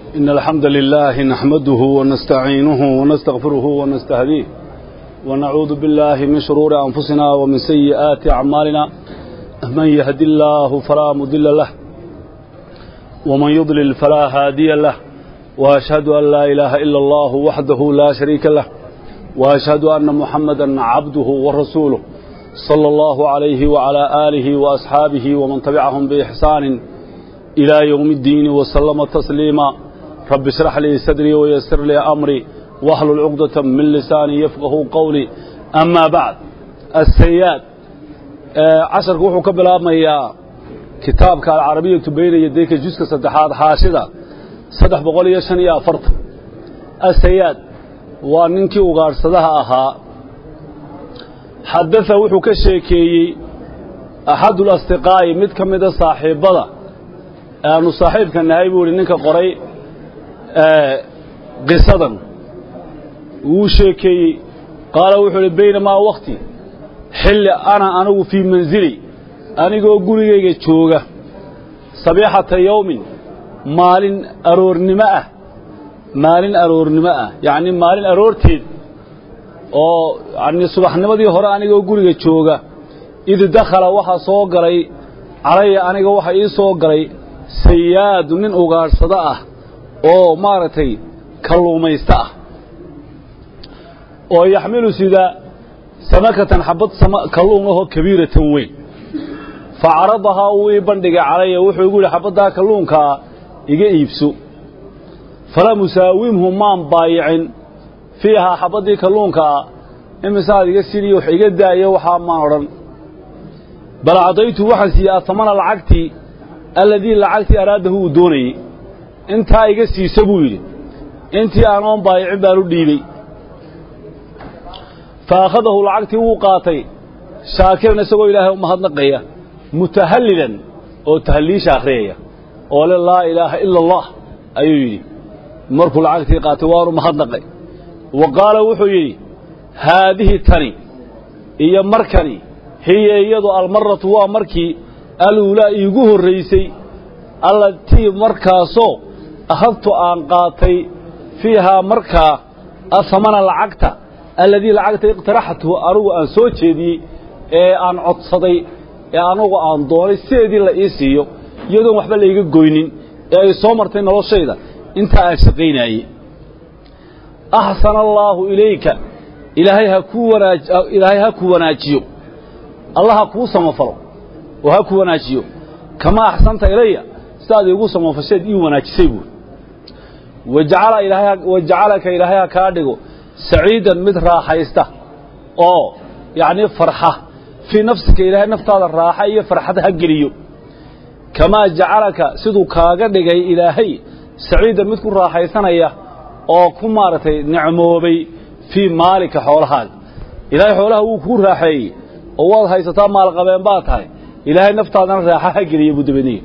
إن الحمد لله نحمده ونستعينه ونستغفره ونستهديه ونعوذ بالله من شرور أنفسنا ومن سيئات أعمالنا من يهد الله فلا مضل له ومن يضلل فلا هادي له وأشهد أن لا إله إلا الله وحده لا شريك له وأشهد أن محمدا عبده ورسوله صلى الله عليه وعلى آله وأصحابه ومن تبعهم بإحسان إلى يوم الدين وسلم تسليما رب اشرح لي صدري ويسر لي أمري واحلل عقدة من لساني يفقه قولي أما بعد السياد casharku wuxuu ka bilaabmayaa kitaabka alcarabiyatu bayna yadayka juska saddexaad xaashida saddex boqol iyo shan iyo afartan asayaad waa ninkii ugaadhsadaha ahaa xadaa wuxuu ka sheekeeyey axadul asdiqaa'i mid ka mida saaxiibbada aanu saaxiibka nahay buu ihi ninka qoray qisadan wuu sheekeeyey qaala wuxuu ihi baynamaa wakti xilli ana anigu fii mansili anigoo gurigayga jooga sabiixata yowmin maalin aroornimo ah maalin aroornimo ah yacnii maalin aroorteed oo yanii subaxnimadii hore anigoo guriga jooga id dakhala waxaa soo galay calaya aniga waxa ii soo galay sayaadu nin ugaadhsado ah oo maaragtay kalluumaysto ah oo yaxmilu sida samakatan xabad kalluun ahoo kabiiratan weyn fa caradahaa uu ii bandhigay calaya wuxuu igu yidhi xabaddaa kalluunkaa iga iibso falam usaawimhu maan baayicin fiihaa xabaddii kalluunkaa imisaad iga siniyo wax iga daayo waxaa maan odhan bal cadaytu waxaan siiyey atamana lacagtii alladii lacagtii araadahu uu doonayey intaa iga siisa buu yidhi intii aanoon baayicin baan u dhiibey fa akhadahu lacagtii wuu qaatay shaakiran isagoo ilaahay u mahadnaqaya mutahallilan oo tahalliisha akhriyaya oo le laa ilaaha ila allah ayuu yidhi markuu lacagtii qaatay waanu mahadnaqay wa qaala wuxuu yidhi haadihi tani iyo markani hiya iyadu almaratu waa markii aluulaa iigu horraysay allatii markaasoo akhadtu aan qaatay fiihaa markaa ahamana lacagta alladii lacagta iqtaraxtuhu anugu aan soo jeediyey ee aan codsaday ee anugu aan doonay sideedii la ii siiyo iyadoon waxba layga goynin ee ay soo martay noloshayda intaa aan shaqaynaayey axsana allaahu ilayka ilaahay ha kuu wanaaj ilaahay ha ku wanaajiyo allah ha kuu samafalo oo ha ku wanaajiyo kamaa axsanta ilaya sidaad iigu samafasheed ii wanaajisay buuri wajacala ilaahay wajacalaka ilaahay ha kaa dhigo saciidan mid raaxaysta oo yacnii farxa fii nafsika ilaahay naftaada raaxa iyo farxad ha geliyo kamaa jacalaka siduu kaaga dhigay ilaahay saciidan mid ku raaxaysanaya oo ku maaragtay nicmoobay fii maalika xoolahaaga ilaahay xoolaha wuu kuu raaxeeyey oo waad haysataa maalqabeen baa tahay ilaahay naftaadana raaxa ha geliya buu dabadniga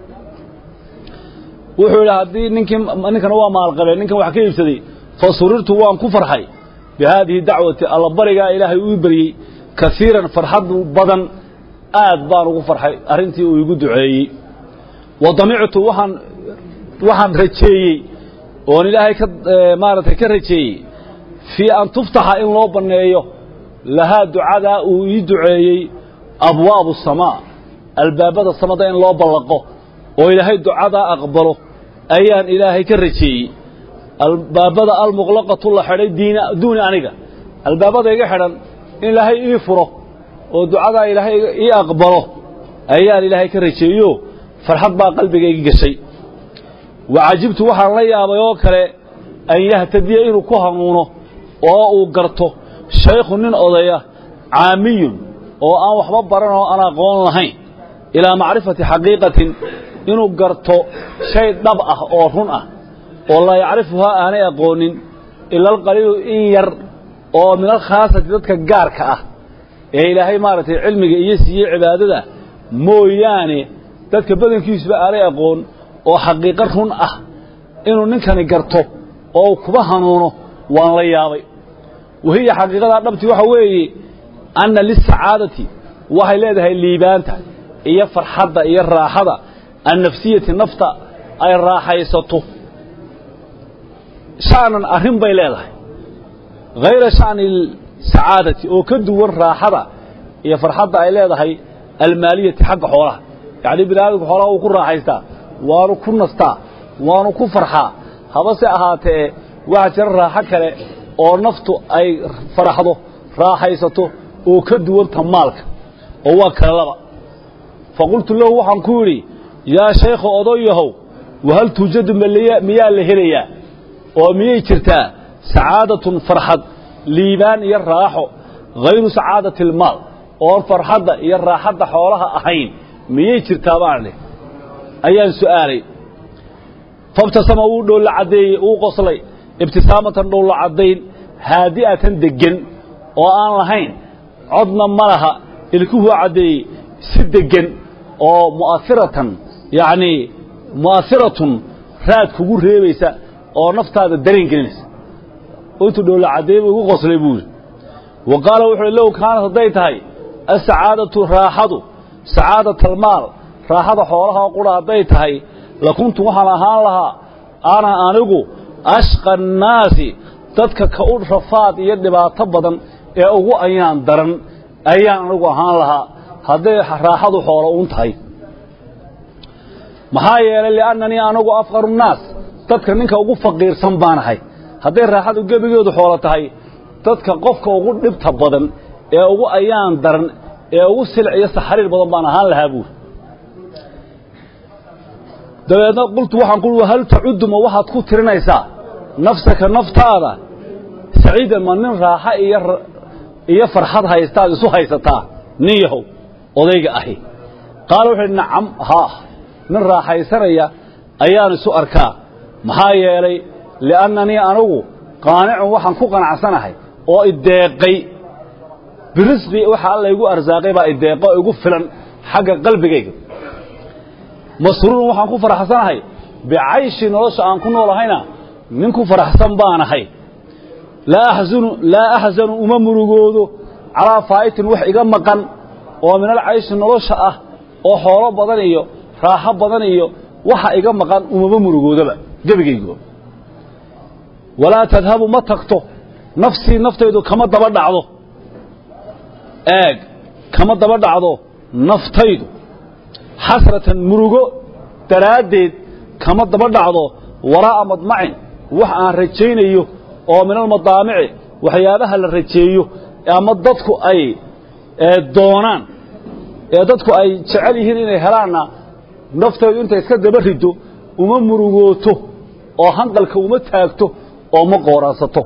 wuxuu yidhi haddii ninkii ninkana waa maalqabeen ninkan wax ka iibsaday fa surirtu waan ku farxay bi haadihi dacwati allabarigaa ilaahay uu baryey kaiiran farxad badan aad baan ugu farxay arrintii uu igu duceeyey wa damictu waxaan waxaan rajeeyey oon ilaahay ka maaragtay ka rajeeyey fii an tuftaxa in loo banneeyo lahaa ducadaa uu ii duceeyey abwaabu samaa albaabada samada in loo ballaqo oo ilaahay ducadaa aqbalo ayaan ilaahay ka rajeeyey albaabada almuqlaqatu la xidhay diina duuni aniga albaabada iga xidhan in ilaahay ii furo oo ducadaa ilaahay ii aqbalo ayaan ilaahay ka rajeeyo farxad baa qalbigayga gashay wa cajibtu waxaan la yaabay oo kale an yahtadiya inuu ku hanuuno oo uu garto shaykhu nin odaya caamiyun oo aan waxba baran oo aan aqoon lahayn ilaa macrifati xaqiiqatin inuu garto shay dhab ah oo run ah oo laa yacrifuhaa aanay aqoonin ila alqaliilu in yar oo min alkhaasati dadka gaarka ah ee ilaahay maaragtay cilmiga iyo siiyey cibaadada mooyaane dadka badankiisuba aanay aqoon oo xaqiiqo run ah inuu ninkani garto oo kuba hanuuno waan la yaabay wahiya xaqiiqadaa dhabti waxa weeye anna lisacaadati waxay leedahay liibaanta iyo farxadda iyo raaxada annafsiyati nafta ay raaxaysato sha'nan arrin bay leedahay hayra sha'ni sacaadati oo ka duwan raaxada iyo farxadda ay leedahay almaaliyati xagga xoolaha yacni bini aadamku xoolaha uu ku raaxaystaa waanu ku nastaa waanu ku farxaa habase ahaatee waxaa jira raaxo kale oo naftu ay faraxdo raaxaysato oo ka duwanta maalka oo waa kale laba fa qultu lahu waxaan ku yidhi yaa shaykha odayahow wahal tuujadu miyaa la helayaa oo miyay jirtaa sacaadatun farxad liibaan iyo raaxo hayru sacaadati almaal oon farxadda iyo raaxadda xoolaha ahayn miyay jirtaa baan idhi ayaan su'aalay fabtasama wuu dhoolla caddeeyey uu qoslay ibtisaamatan dhoolla caddayn haadi'atan deggen oo aan lahayn codna ma laha ilkuhuu caddeeyey si deggen oo mu'airatan yacnii mu'ahiratun raad kugu reebaysa oo naftaada dareen gelinaysa intuu dhoolla caddeey buu igu qoslay buu yidhi wa qaala wuxu uhi low kaanat hadday tahay asacaadatu raaxadu sacaadat almaal raaxada xoolaha oo qura hadday tahay lakuntu waxaan ahaan lahaa ana anigu ashqa annaasi dadka ka u rafaad iyo dhibaato badan ee ugu ayaan daran ayaan anigu ahaan lahaa hadday raaxadu xoolo uun tahay maxaa yeelay li'annanii anigu afqaru nnaas dadka ninka ugu faqiirsan baanahay hadday raaxadu gebigeedu xoolo tahay dadka qofka ugu dhibta badan ee ugu ayaan daran ee ugu silc iyo saxariir badan baan ahaan lahaa buuri dabeedna qultu waxaan ku hal tacuddu ma waxaad ku tirinaysaa nafsaka naftaada saciidan ma nin raaxo iyo iyo farxad haystaad isu haysataa nin yahow odayga ahi qaala wuxuu idhi nacam haa nin raaxaysanaya ayaan isu arkaa maxaa yeelay li'annanii anigu qaanicun waxaan ku qanacsanahay oo ideeqay birisqi waxa alla igu arsaaqay baa ideeqo oo igu filan xagga qalbigayga masruurun waxaan ku faraxsanahay bicayshi nolosha aan ku noolahayna nin ku faraxsan baanahay laa axzanu laa axzanu uma murugoodo calaa faa'itin wax iga maqan oo min alcayshi nolosha ah oo xoolo badan iyo raaxo badan iyo waxa iga maqan umama murugoodaba gebigaygo walaa tadhabu ma tagto nafsii naftaydu kama daba dhacdo eeg kama daba dhacdo naftaydu xasratan murugo daraaddeed kama daba dhacdo waraa'a madmacin wax aan rajaynayo oo min almadaamici waxyaabaha la rajeeyo ama dadku ay doonaan ee dadku ay jecel yihiin inay helaanna naftaydu intay iska daba rido uma murugooto oo hanqalka uma taagto oo ma qooraansato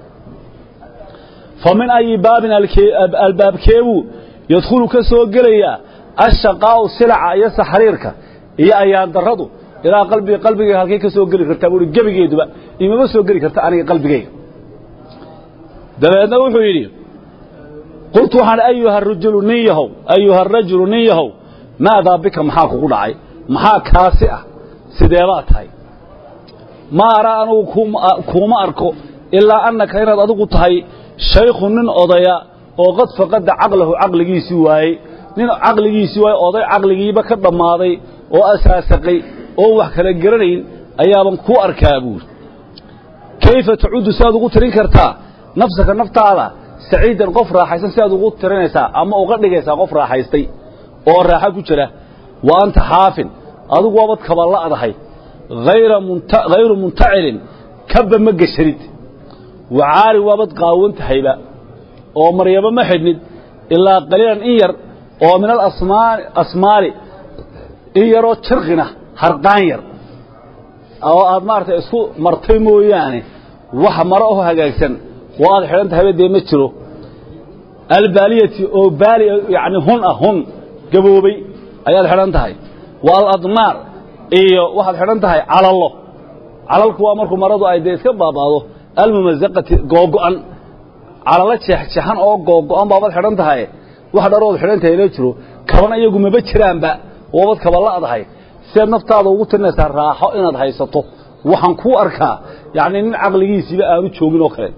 fa min ayi baabin albaabkeebuu yadkhulu ka soo gelayaa ashaqaa'u silaca iyo saxriirka iyo ayaan darradu ilaa qalbiga qalbigayga halkay ka soo geli kartaa buuhi gebigeeduba imama soo geli karta aniga qalbigayga dabeedna wuxuu yidhi qultu waxaan ayuha rajulu nin yahow ayuha arajulu nin yahow maadaa bika maxaa kugu dhacay maxaa kaasi ah sideebaa tahay ma araa anugu kuuma arko ilaa annaka inaad adigu tahay shaykhu nin odaya oo qad faqada caqlahu caqligiisii waayey nin caqligiisii waayey oday caqligiiba ka dhammaaday oo asaasaqay oo wax kala garanayn ayaaban kuu arkaa buuri kayfa tacudu siaad ugu tirin kartaa nafsaka naftaada saciidan qof raaxaysan siaad ugu tirinaysaa ama uga dhigaysaa qof raaxaystay oo raaxo ku jira wa anta xaafin adigu waabad kaballa'dahay hayru muntacilin kabba ma geshanid wacaari waabad qaawan tahayba oo maryamo ma xidhnid ilaa qaliilan in yar oo min alasmaali in yaroo jirqina harqaan yar oo aad maaragtay isku martay mooyaane wax maro oo hagaagsan oo aad xidhan tahayba dee ma jiro albaaliyati oo baali yani hun ah hun gaboobay ayaad xidhan tahay wa aladmaar iyo waxaad xidhan tahay calallo calalku waa markuu maradu ay dee iska baabaado almumazaqati googo'an calalo jeexjeexan oo googo'an baabad xidhan tahay wax dharood xidhan tahay la jiro kabana iyagu maba jiraanba waabad kabala'dahay sidaad naftaada ugu tirinaysaa raaxo inaad haysato waxaan kuu arkaa yacni nin caqligiisiiba aanu joogin oo kale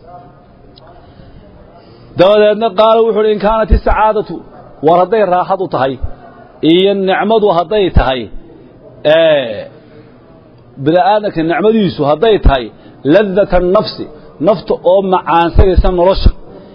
dabadeedna qaala wuxu uhi in kaanat isacaadatu war hadday raaxadu tahay iyo nicmadu hadday tahay bini aadamka nicmadiisu hadday tahay ladata annafsi nafta oo macaansanaysa nolosha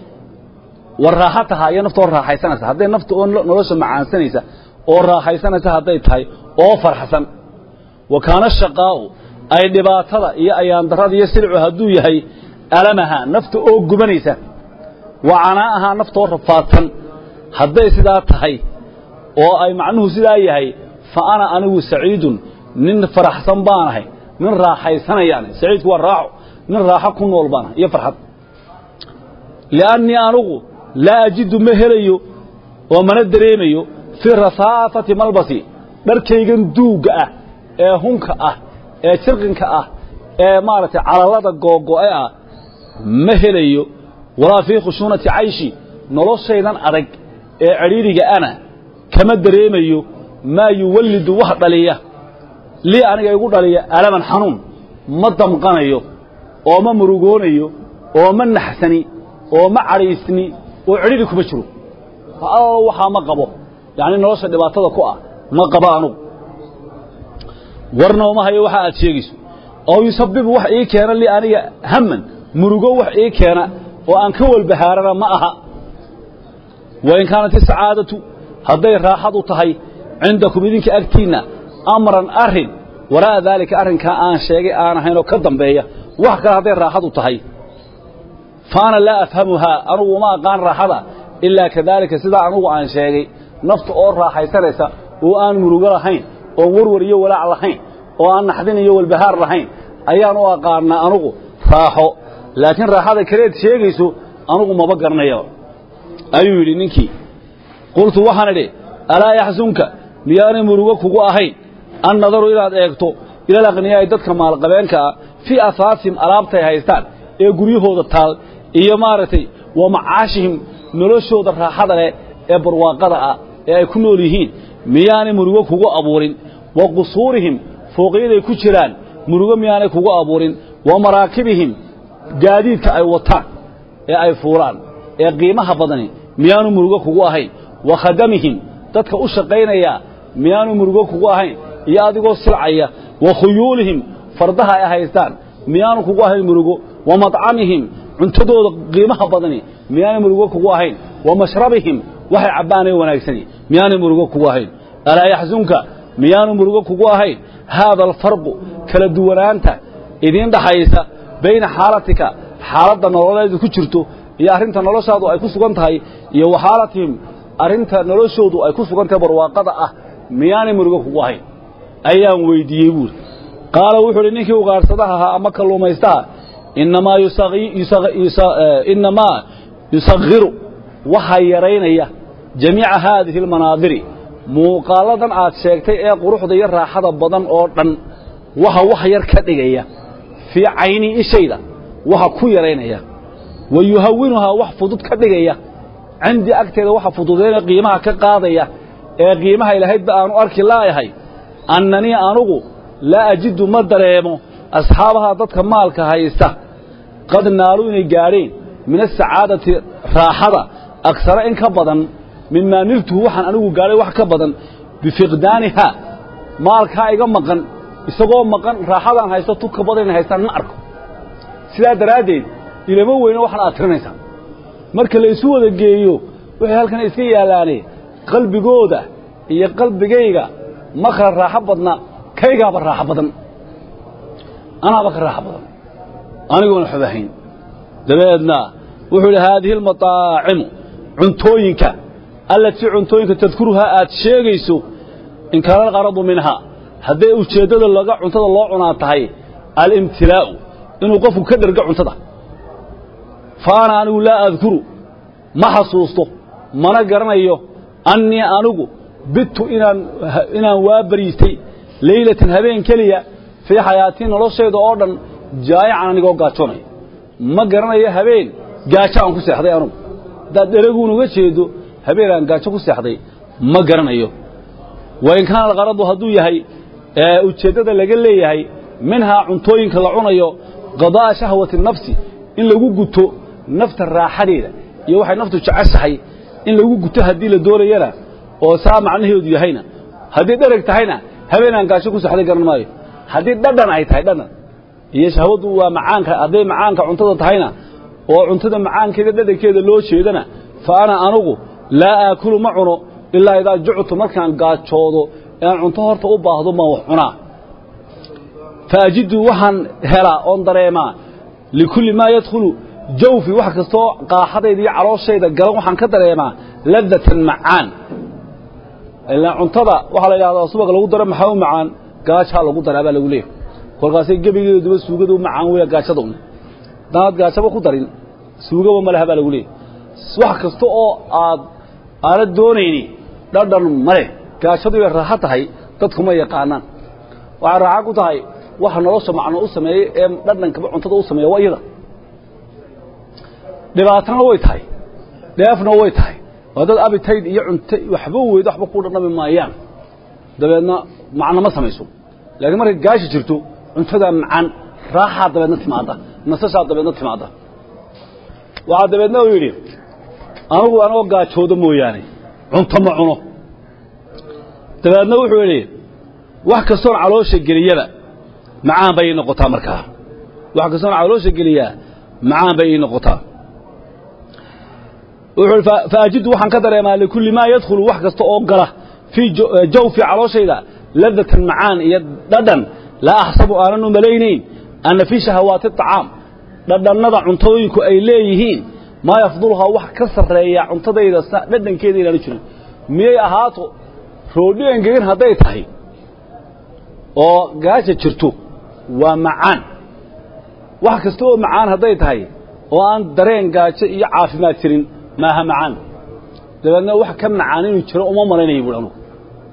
war raaxa tahaa iyo nafta oo raaxaysanaysa hadday nafta oo nolosha macaansanaysa oo raaxaysanaysa hadday tahay oo farxsan wa kaana shaqaa'u ay dhibaatada iyo ayaandarrada iyo silcu hadduu yahay alamaha nafta oo gubanaysa wa canaa'ahaa nafta oo rafaadsan hadday sidaa tahay oo ay macnuhu sidaa yahay fa ana anigu saciidun nin faraxsan baanahay nin raaxaysanayaan saciidku waa raaxo nin raaxo ku nool baanahay iyo farxad li'annii anugu laa ajidu ma helayo oo mana dareemayo fii rasaafati malbasi dharkaygan duugga ah ee hunka ah ee jirqinka ah ee maaragtay calallada googo'e ah ma helayo walaa fii khushuunati cayshi noloshaydan adag ee cidhiidhiga ana kama dareemayo maa yuwallidu wax dhaliya lii aniga igu dhaliya alaman xanuun ma damqanayo oo ma murugoonayo oo ma naxsani oo ma cadhaysni oo cidhidhi kuma jiro allo waxaa ma qabo yacni nolosha dhibaatada ku ah ma qabo anugu warna uma hayo waxa aad sheegayso oo yusabibu wax ii keena lii aniga hamman murugo wax ii keena oo aan ka walbahaarana ma aha wain kaanat isacaadatu hadday raaxadu tahay cindakum idinka agtiinna amran arrin waraa'a daalika arrinkaa aan sheegay aan ahaynoo ka dambeeya wax kale hadday raaxadu tahay fa ana laa afhamuhaa anugu uma aqaan raaxada ilaa kadaalika sidaa anugu aan sheegay nafta oo raaxaysanaysa oo aan murugo lahayn oon warwar iyo walaac lahayn oo aan naxdin iyo walbahaar lahayn ayaan u aqaannaa anugu raaxo laakiin raaxada kaleed sheegayso anugu maba garanayaba ayuu yidhi ninkii qultu waxaan idhi alaa yaxsunka miyaanay murugo kugu ahayn an nadaru inaad eegto ilal aqhniyaa'i dadka maalqabeenka ah fii asaasihim alaabtay haystaan ee guryahooda taal iyo maaragtay wa macaashihim noloshooda raaxada leh ee barwaaqada ah ee ay ku nool yihiin miyaanay murugo kugu abuurin wa qusuurihim fooqyaday ku jiraan murugo miyaanay kugu abuurin wa maraakibihim gaadiidka ay wataan ee ay fuulaan ee qiimaha badani miyaanu murugo kugu ahayn wa khadamihim dadka u shaqaynaya miyaanu murugo kugu ahayn iyo adigoo silcaya wa khuyuulihim fardaha ay haystaan miyaanu kugu ahayn murugo wa madcamihim cuntadooda qiimaha badani miyaanay murugo kugu ahayn wa mashrabihim waxay cabbaanay wanaagsani miyaanay murugo kugu ahayn alaa yaxsunka miyaanu murugo kugu ahayn haada alfarqu kala duwanaanta idiin dhaxaysa bayna xaalatika xaaladda nololeedu ku jirto iyo arrinta noloshaadu ay ku sugan tahay iyo wa xaalatihim arrinta noloshoodu ay ku sugan tahay barwaaqada ah miyaanay murugo kugu ahayn ayaan weyddiiyey buuri qaala wuxuu uhi ninkii ugaadhsadaha ahaa ama kalluumaystaha innamaa innamaa yusakhiru waxaa yaraynaya jamiica haadihi almanaadiri muuqaalladan aad sheegtay ee quruxda iyo raaxada badan oo dhan waxa wax yar ka dhigaya fii caynii ishayda waxa ku yaraynaya wa yuhawinuhaa wax fudud ka dhigaya cindii agteeda waxa fududeyna qiimaha ka qaadaya ee qiimaha ilahaydba aanu arki laayahay annanii anugu laa ajidu ma dareemo asxaabaha dadka maalka haysta qad naaluu inay gaadheen min asacaadati raaxada agsara in ka badan mimaa niltuhu waxaan anigu gaadhay wax ka badan bifiqdaanihaa maalkaa iga maqan isagoo maqan raaxadaan haysto tuka badan inay haystaan ma arko sidaa daraaddeed ilama weyno waxaan aad tirinaysaan marka la isu wada geeyo waxay halkan iska yaallaane qalbigooda iyo qalbigayga ma kala raaxo badna kaygaaba raaxo badan anaaba ka raaxo badan anigoona xobahayn dabeedna wuxuu idhi haadihi almataacimu cuntooyinka allatii cuntooyinka tadkuruhaa aad sheegayso in kaana alqaradu minhaa hadday ujeeddada laga cuntada loo cunaa tahay alimtilaa'u inuu qofku ka dhergo cuntada fa ana anigu laa adkuru ma xasuusto mana garanayo annii anigu bittu inaan inaan waa bariistay leylatan habeen keliya fii xayaatii noloshayda oo dhan jaayacan anigoo gaajoonaya ma garanayo habeen gaajo aan ku seexday anugu haddaad dheraguun uga jeedo habeen aan gaajo ku seexday ma garanayo wa in kaana alqaradu hadduu yahay ujeeddada laga leeyahay minhaa cuntooyinka la cunayo qadaa'a shahwati nafsi in lagu guto nafta raaxadeeda iyo waxay naftu jeceshahay in lagu guto haddii la doonayana oo saa macnaheedu yahayna haddii dhereg tahayna habeen aan gaajo ku seexday garan maayo haddii dhadhan ay tahay dhadhan iyo shahwadu waa macaanka hadday macaanka cuntada tahayna oo cuntada macaankeeda dhadhankeeda loo jeedana fa ana anugu laa aakulu ma cuno ilaa idaa juctu markaan gaajoodo ean cunto horta u baahdo maan wax cunaa fa ajidu waxaan helaa oon dareemaa likulli maa yadkhulu jawfi wax kastoo qaaxadayda iyo calooshayda galan waxaan ka dareemaa ladatan macaan ilaa cuntada waxaa la yidhahdaa subag lagu daro maxaa u macaan gaajaa lagu daraa baa lagu leeyahy kolkaasay gebigeeduba suugada u macaan weya gaajada un haddaanaad gaajaba ku darin suugaba ma leha baa lagu leeyahy wax kasta oo aad aanad doonayni dhadhan male gaajadu way raaxo tahay dadkuma yaqaanaan waxay raaxo ku tahay waxa nolosha macno u sameeyey ee dhadhankaba cuntada u sameeya waa iyada dhibaatana way tahay dheefna way tahay waa dad abitayd iyo cunto waxba weyd waxba ku dhadhami maayaan dabeedna macno ma samayso laakiin markay gaashi jirto cuntadaa macaan raaxaa dabeedna timaadda nasashaa dabeedna timaadda waxaa dabeedna uu yidhi anigu anagoo gaajoodo mooyaane cunto ma cuno dabeedna wuxuu yidhi wax kastoon caloosha geliyaba macaan bay ii noqotaa markaa wax kastoon caloosha geliyaa macaan bay ii noqotaa wuxuu faajidu waxaan ka dareemaa likulli maa yadkhulu wax kasta oo gala fii jawfi calooshayda ladatan macaan iyo dhadhan laa axsabu aanan u malaynayn anna fii shahawaati aطacaam dhadhannada cuntooyinku ay leeyihiin maa yafduluhaa wax ka sarreeya cuntadayda dhadhankeeda inaanu jirin miyay ahaato roodhi engegan hadday tahay oo gaaja jirto waa macaan wax kasta oo macaan hadday tahay oo aan dareen gaajo iyo caafimaad jirin maaha macaan dabeedna wax ka macaan inuu jiro uma malaynaya buui anugu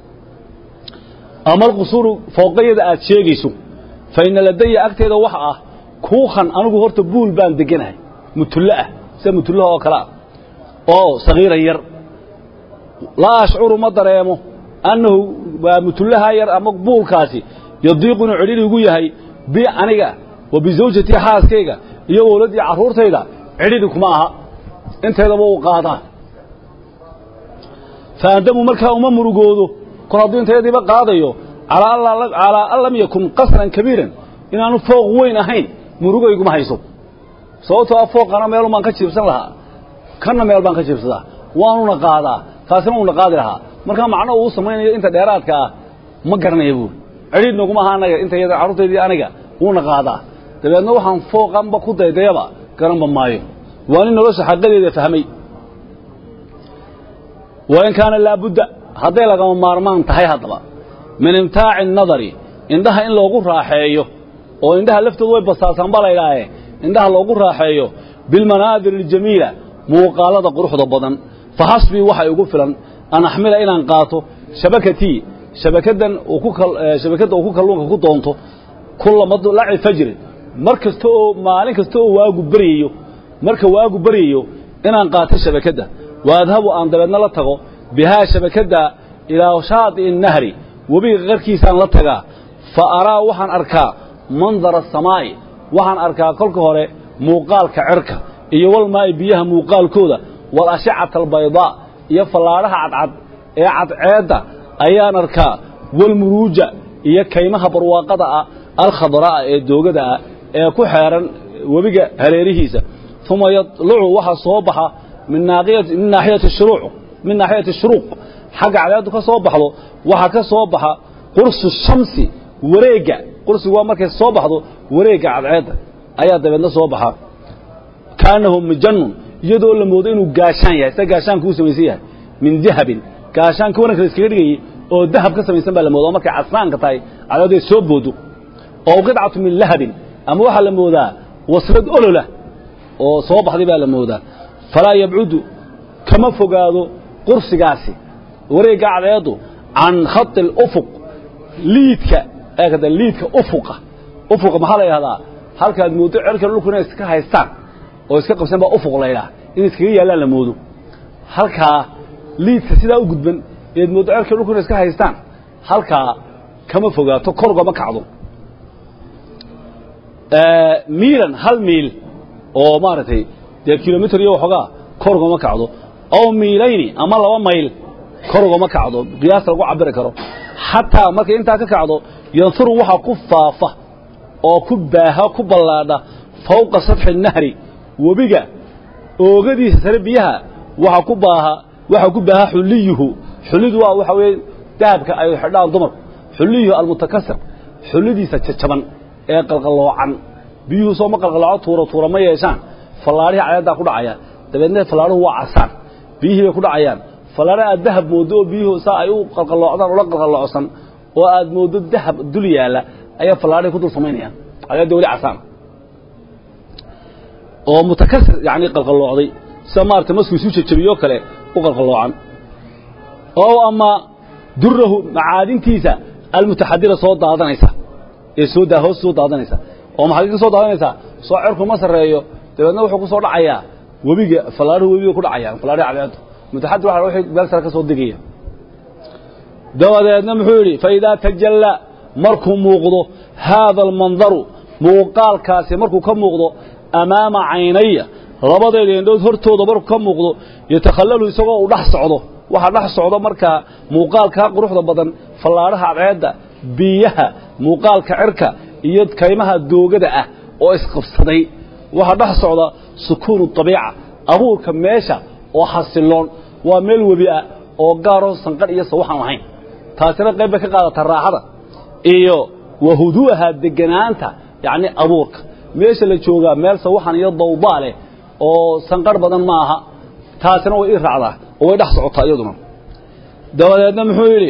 ama alqusuuru fooqayada aad sheegayso fa ina ladaya agteeda waxa ah kuukan anigu horta buul baan deganahay mutullo ah sida mutullaha oo kale ah oo sagiiran yar laa ashcuru ma dareemo annahu waa mutullahaa yar ama buulkaasi yadiiqu inuu cidhiri igu yahay bi aniga wa bisawjatii xaaskayga iyo wowladdii carruurtayda cidhiri kuma aha inteedaba uu qaadaa faandamu markaa uma murugoodo kor hadduu intayadiiba qaadayo calaa an lam yakun qasran kabiiran inaanu fooq weyn ahayn murugayguma hayso sababtoo a fooqana meelun baan ka jiibsan lahaa kanna meel baan ka jiibsadaa waanuna qaadaa taasina uuna qaadi lahaa markaa macno uu samaynayo inta dheeraadka ah ma garanaya buuri cidhiidh naguma aha anaga intayada carruurtaydii aniga wuuna qaadaa dabeedna waxaan fooqanba ku daydayaba garanba maayo waa nin nolosha xaqadeeda fahmay wain kaana laabudda hadday lagama maarmaan tahay haddaba min imtaaci nadari indhaha in loogu raaxeeyo oo indhaha laftoodu way basaasaan ba laydhaahe indhaha loogu raaxeeyo bilmanaadir aljamiila muuqaalada quruxda badan fa xasbii waxa igu filan an axmila inaan qaato shabakatii shabakadan shabakadda uu ku kalluunka ku doonto kulla madlaci fajrin mar kasta oo maalin kasta oo waagu beryayo marka waagu beryayo inaan qaato shabakadda wa adhabu aan dabeedna la tago bihaa shabakadda ilaa shaadi'i nahri webiga qarkiisaan la tagaa fa araa waxaan arkaa mandara asamaa'i waxaan arkaa kolka hore muuqaalka cerka iyo walmaa'i biyaha muuqaalkooda wal ashicata albaydaa iyo fallaadhaha cadcad ee cadceedda ayaan arkaa walmuruuja iyo kaymaha barwaaqada ah alkhadra'a ee doogada ah ee ku xeeran webiga hareerihiisa uma yadlucu waxaa soo baxa min naaxiyati shuruuc min naaxiyati shuruuq xagga cadceeddu ka soo baxdo waxaa ka soo baxa qursu shamsi wareegga qursigu waa markay soo baxdo wareegga cadceedda ayaa dabeedna soo baxa kaanahu mijannun iyadoo la moodo inuu gaashaan yahay sida gaashaanku u samaysan yahay min dahabin gaashaankii waranka la iskaga dhigayey oo dahab ka samaysan baa la moodaa markay casaanka tahay cadceeddu ay soo boodo oo qidcatu min lahabin ama waxaa la moodaa waslad olola oo soo baxday baa la moodaa falaa yabcudu kama fogaado qursigaasi wareegga cadceeddu can khati اlufuq liidka eekada liidka ufuqa ufuqa maxaa la yidhahdaa halkaad mooddo cerka dhulku inay iska haystaan oo iska qabsan baa ufuq la ydhaha in iskaga yaallaan la moodo halkaa liidka sidaa u gudban eed mooddo cerka dhulku inay iska haystaan halkaa kama fogaato korgama kacdo miilan hal miil oo maaragtay dee kilomitr iyo waxoogaa korgama kacdo aw miilayni ama laba mayl korgama kacdo qiyaas lagu cabiri karo xataa markay intaa ka kacdo yanfuru waxaa ku faafa oo ku baaha ku ballaadha fawqa sadxi nahri webiga oogadiisa sare biyaha waxa ku baaha waxa ku baaha xuliyuhu xulidu waa waxa weeye dahabka ay xidhaan dumarku xuliyuhu almutakasir xulidiisa jajaban ee qalqalloocan biyuhu soo ma qalqallooco tuura tuura ma yeeshaan fallaadhihi cadaddaa ku dhacaya dabeedna fallaadhuhu waa casaan biyihii bay ku dhacayaan fallaadha aad dahab mooddo oo biyuhu saa ay u qalqalloocdaan ula qalqalloocsan oo aad mooddo dahab dul yaalla ayaa fallaadhihi ku dul samaynayaan cadadda weli casaan oo mutakasir yacni qalqalloocday sida maarata masku isu jajabiyoo kale u qalqalloocan oo ama durahu macaadintiisa almutaxadira soo daadanaysa ee soo daa hoos soo daadanaysa oo maxay ka soo daadanaysaa soo cirku ma sarreeyo dabeedna wuxuu ku soo dhacayaa webiga fallaadhuhu webiga ku dhacayaan fallaadhihi cadceedu mutaxadir waxa wixii meel sare ka soo degaya dabadeedna muxuu yidhi fa idaa tajalla markuu muuqdo haada almandaru muuqaalkaasi markuu ka muuqdo amaama caynaya labadeeda indhood hortooda markuu ka muuqdo yatakhallalu isagoo uu dhex socdo waxaa dhex socdo markaa muuqaalkaa quruxda badan fallaadhaha cadceedda biyaha muuqaalka cirka iyo kaymaha doogada ah oo isqabsaday waxaa dhex socda sukuunu abiica abuurka meesha oo xasiloon waa meel webi ah oo gaaroo sanqadh iyo sawaxan lahayn taasina qayb bay ka qaadataa raaxada iyo wa huduuha deganaanta yacni abuurka meesha la joogaa meel sawaxan iyo dawbaa leh oo sanqarh badan ma aha taasina way ii raacdaa oo way dhex socotaa iyaduna dabadeedna muxuu yidhi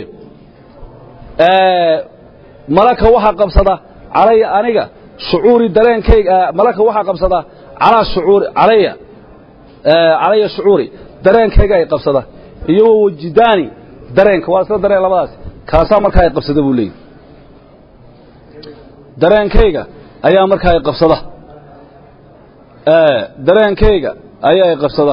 malaka waxaa qabsada calaya aniga shucuuri dareenkayga malaka waxaa qabsada calaa shucuuri calaya calaya shucuuri dareenkayga ay qabsada iyo wa wajidaani dareenka waa isla dareen labadaas kaasaa markaa ay qabsada buu leeyahy dareenkayga ayaa markaa ay qabsada dareenkayga ayaa ay qabsada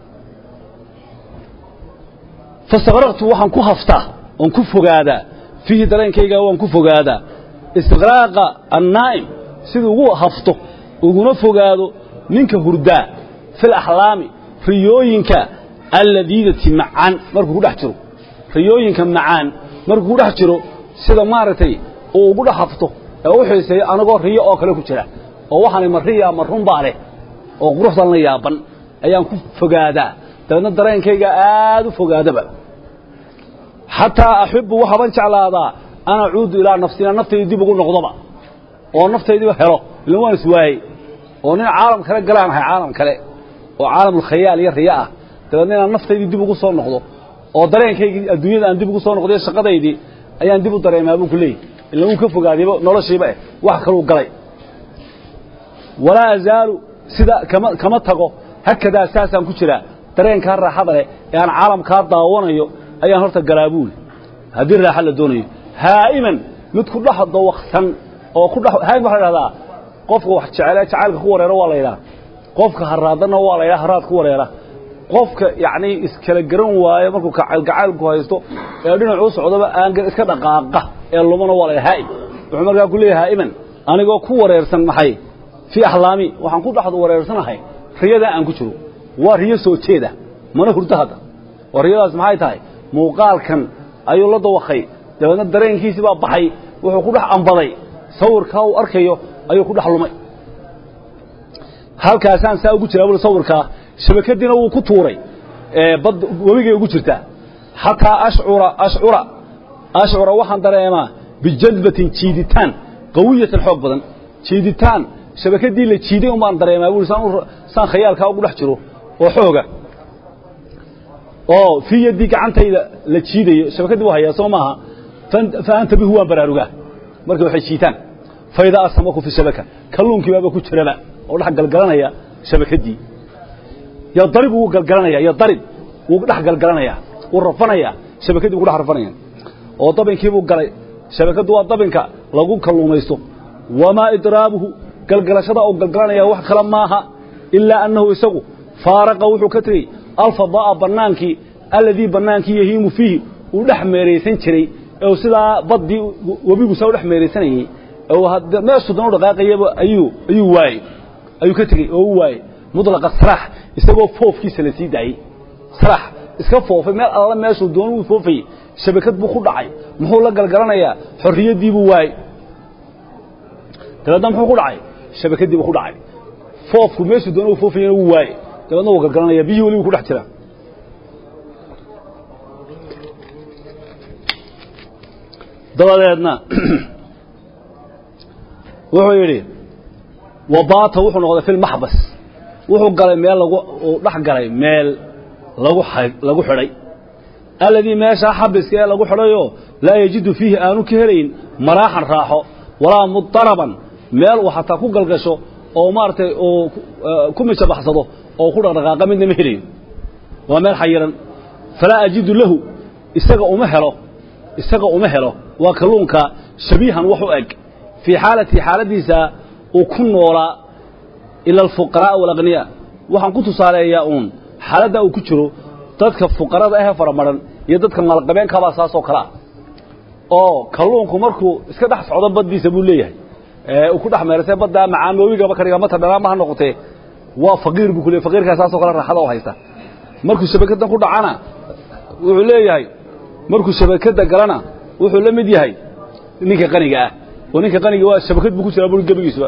fastaqraqtu waxaan ku haftaa oon ku fogaadaa fiihi dareenkayga waan ku fogaadaa istiqraaqa annaa'im siduu ugu hafto uguna fogaado ninka hurdaa fil axlaami riyooyinka alladiidati macaan markuu ku dhex jiro riyooyinka macaan markuu ku dhex jiro sida maaragtay uu ugu dhex hafto ee u xiiseeyo anagoo riyo oo kale ku jira oo waxaanay ma riya ma runbaa leh oo quruxdan la yaaban ayaan ku fogaadaa dabeedna dareenkayga aad u fogaadaba xataa axibbu waxaaban jeclaadaa an acuudu ilaa nafsina naftayda dib ugu noqdoba oo naftaydiiba helo ilan waan iswaayey oo nin caalam kale galaan ahay caalam kale oo caalamulkhayaal iyo riyo ah dabeedna inaan naftaydii dib ugu soo noqdo oo dareenkaygii adduunyada aan dib ugu soo noqday shaqadaydii ayaan dib u dareemaa buu ku leeyahy ilan wuu ka fogaadayba noloshiiba eh wax kaluu galay walaa azaalu sida kama kama tago hakadaa saasaan ku jiraa dareenkaa raaxada leh ee aan caalamkaa daawanayo ayaan horta galaa buuli haddii raaxa la doonayo haa'iman mid ku dhex dawaqsan oo ku dhex haa'im waxaa la dhahdaa qofka wax jecel jacaylka ku wareero waa la yidhaha qofka haraadanna waa la yidhaha haraad ku wareera qofka yacni iskala garan waayo markuu gacaylku haysto ee dhinacuu socdaba aan iska dhaqaaqa ee lumana waa la yidhaha haa'im wuxuu markaa ku leeyahay haa'iman anigoo ku wareersan maxay fii axlaami waxaan ku dhexdu wareersanahay riyadaa aan ku jiro waa riyo soo jeeda mana hurdo hadda oo riyadaas maxay tahay muuqaalkan ayuu la dawakay dabeedna dareenkiisii baa baxay wuxuu ku dhex ambaday sawirkaa uu arkayo ayuu ku dhex lumay halkaasaan saa ugu jiraa buli sawirkaa shabakadiina wuu ku tuuray bad webigay ugu jirtaa xataa ashcura ashcura ashcura waxaan dareemaa bijadbatin jiiditaan qawiyatan xoog badan jiiditaan shabakadii la jiiday un baan dareemaa buli saan khayaalkaa ugu dhex jiro oo xooga oo fii yaddii gacantayda la jiidayo shabakadii waa hayaa soo maaha fa anta bihu waan baraarugaa markay waxay jiitaan faidaa asamaku fi shabaka kalluunkii baaba ku jiraba oo dhex galgalanaya shabakadii yadarib wuu galgalanaya yadarib wuu dhex galgalanaya wuu rafanayaa shabakadii wuu dhex rafanaya oo dabinkii buu galay shabakaddu waa dabinka lagu kalluumaysto wamaa idraabuhu galgalashada oo galgalanaya wax kale maaha ilaa annahu isagu faaraqa wuxuu ka tegey alfadaa'a bannaankii alladii bannaankii yahiimu fiihi uu dhex meeraysan jiray ee sidaa baddii webigu saa u dhex meeraysanayey meeshuu dan u dhaqaaqayaba ayuu ayuu waayey ayuu ka tegey oo u waayey mudlaqa saraax isagoo foofkiisa la sii daayey saraax iska foofay meel alla meeshuu doon uu foofayey shabakad buu ku dhacay muxuu la galgalanayaa xorriyaddii buu waayey dabeedna muxuu ku dhacay shabakadii buu ku dhacay foofku meeshuu doona uu foofayana wuu waaye dabeedna wuu gargaranaya biyihii weli buu ku dhex jiraa dabadeedna wuxuu yidhi wabaata wuxuu noqday fi lmaxbas wuxuu galay meel lagu uu dhex galay meel lagu lagu xidhay alladii meeshaa xabiska ee lagu xidhayoo laa yajidu fiihi aanu ka helayn maraaxan raaxo walaa mudaraban meel uu xataa ku galgasho oo maaragtay uu ku mijabaxsado oo ku dhaqdhaqaaqa midna ma helayo waa meel xayiran falaa ajidu lahu isaga uma helo isaga uma helo waa kalluunka shabiihan wax u eg fii xaalatii xaaladiisa uu ku noolaa ila alfuqaraaa walaqniyaa waxaan ku tusaaleeyaa uun xaaladda uu ku jiro dadka fuqarada ahee faramaran iyo dadka maalqabeenkabaa saasoo kale ah oo kalluunku markuu iska dhex socdo baddiisa buu leeyahay uu ku dhex meersay baddaa macaanoobigaba kadhiga mata dhalaama ha noqotee waa faqiir buu ku leey faqiirkaa saasoo kale raaxada oo haysta markuu shabakadan ku dhacana wuxuu leeyahay markuu shabakada galana wuxuu la mid yahay ninka qaniga ah oo ninka qaniga waa shabakad buu ku jiraa buri gebigiisuba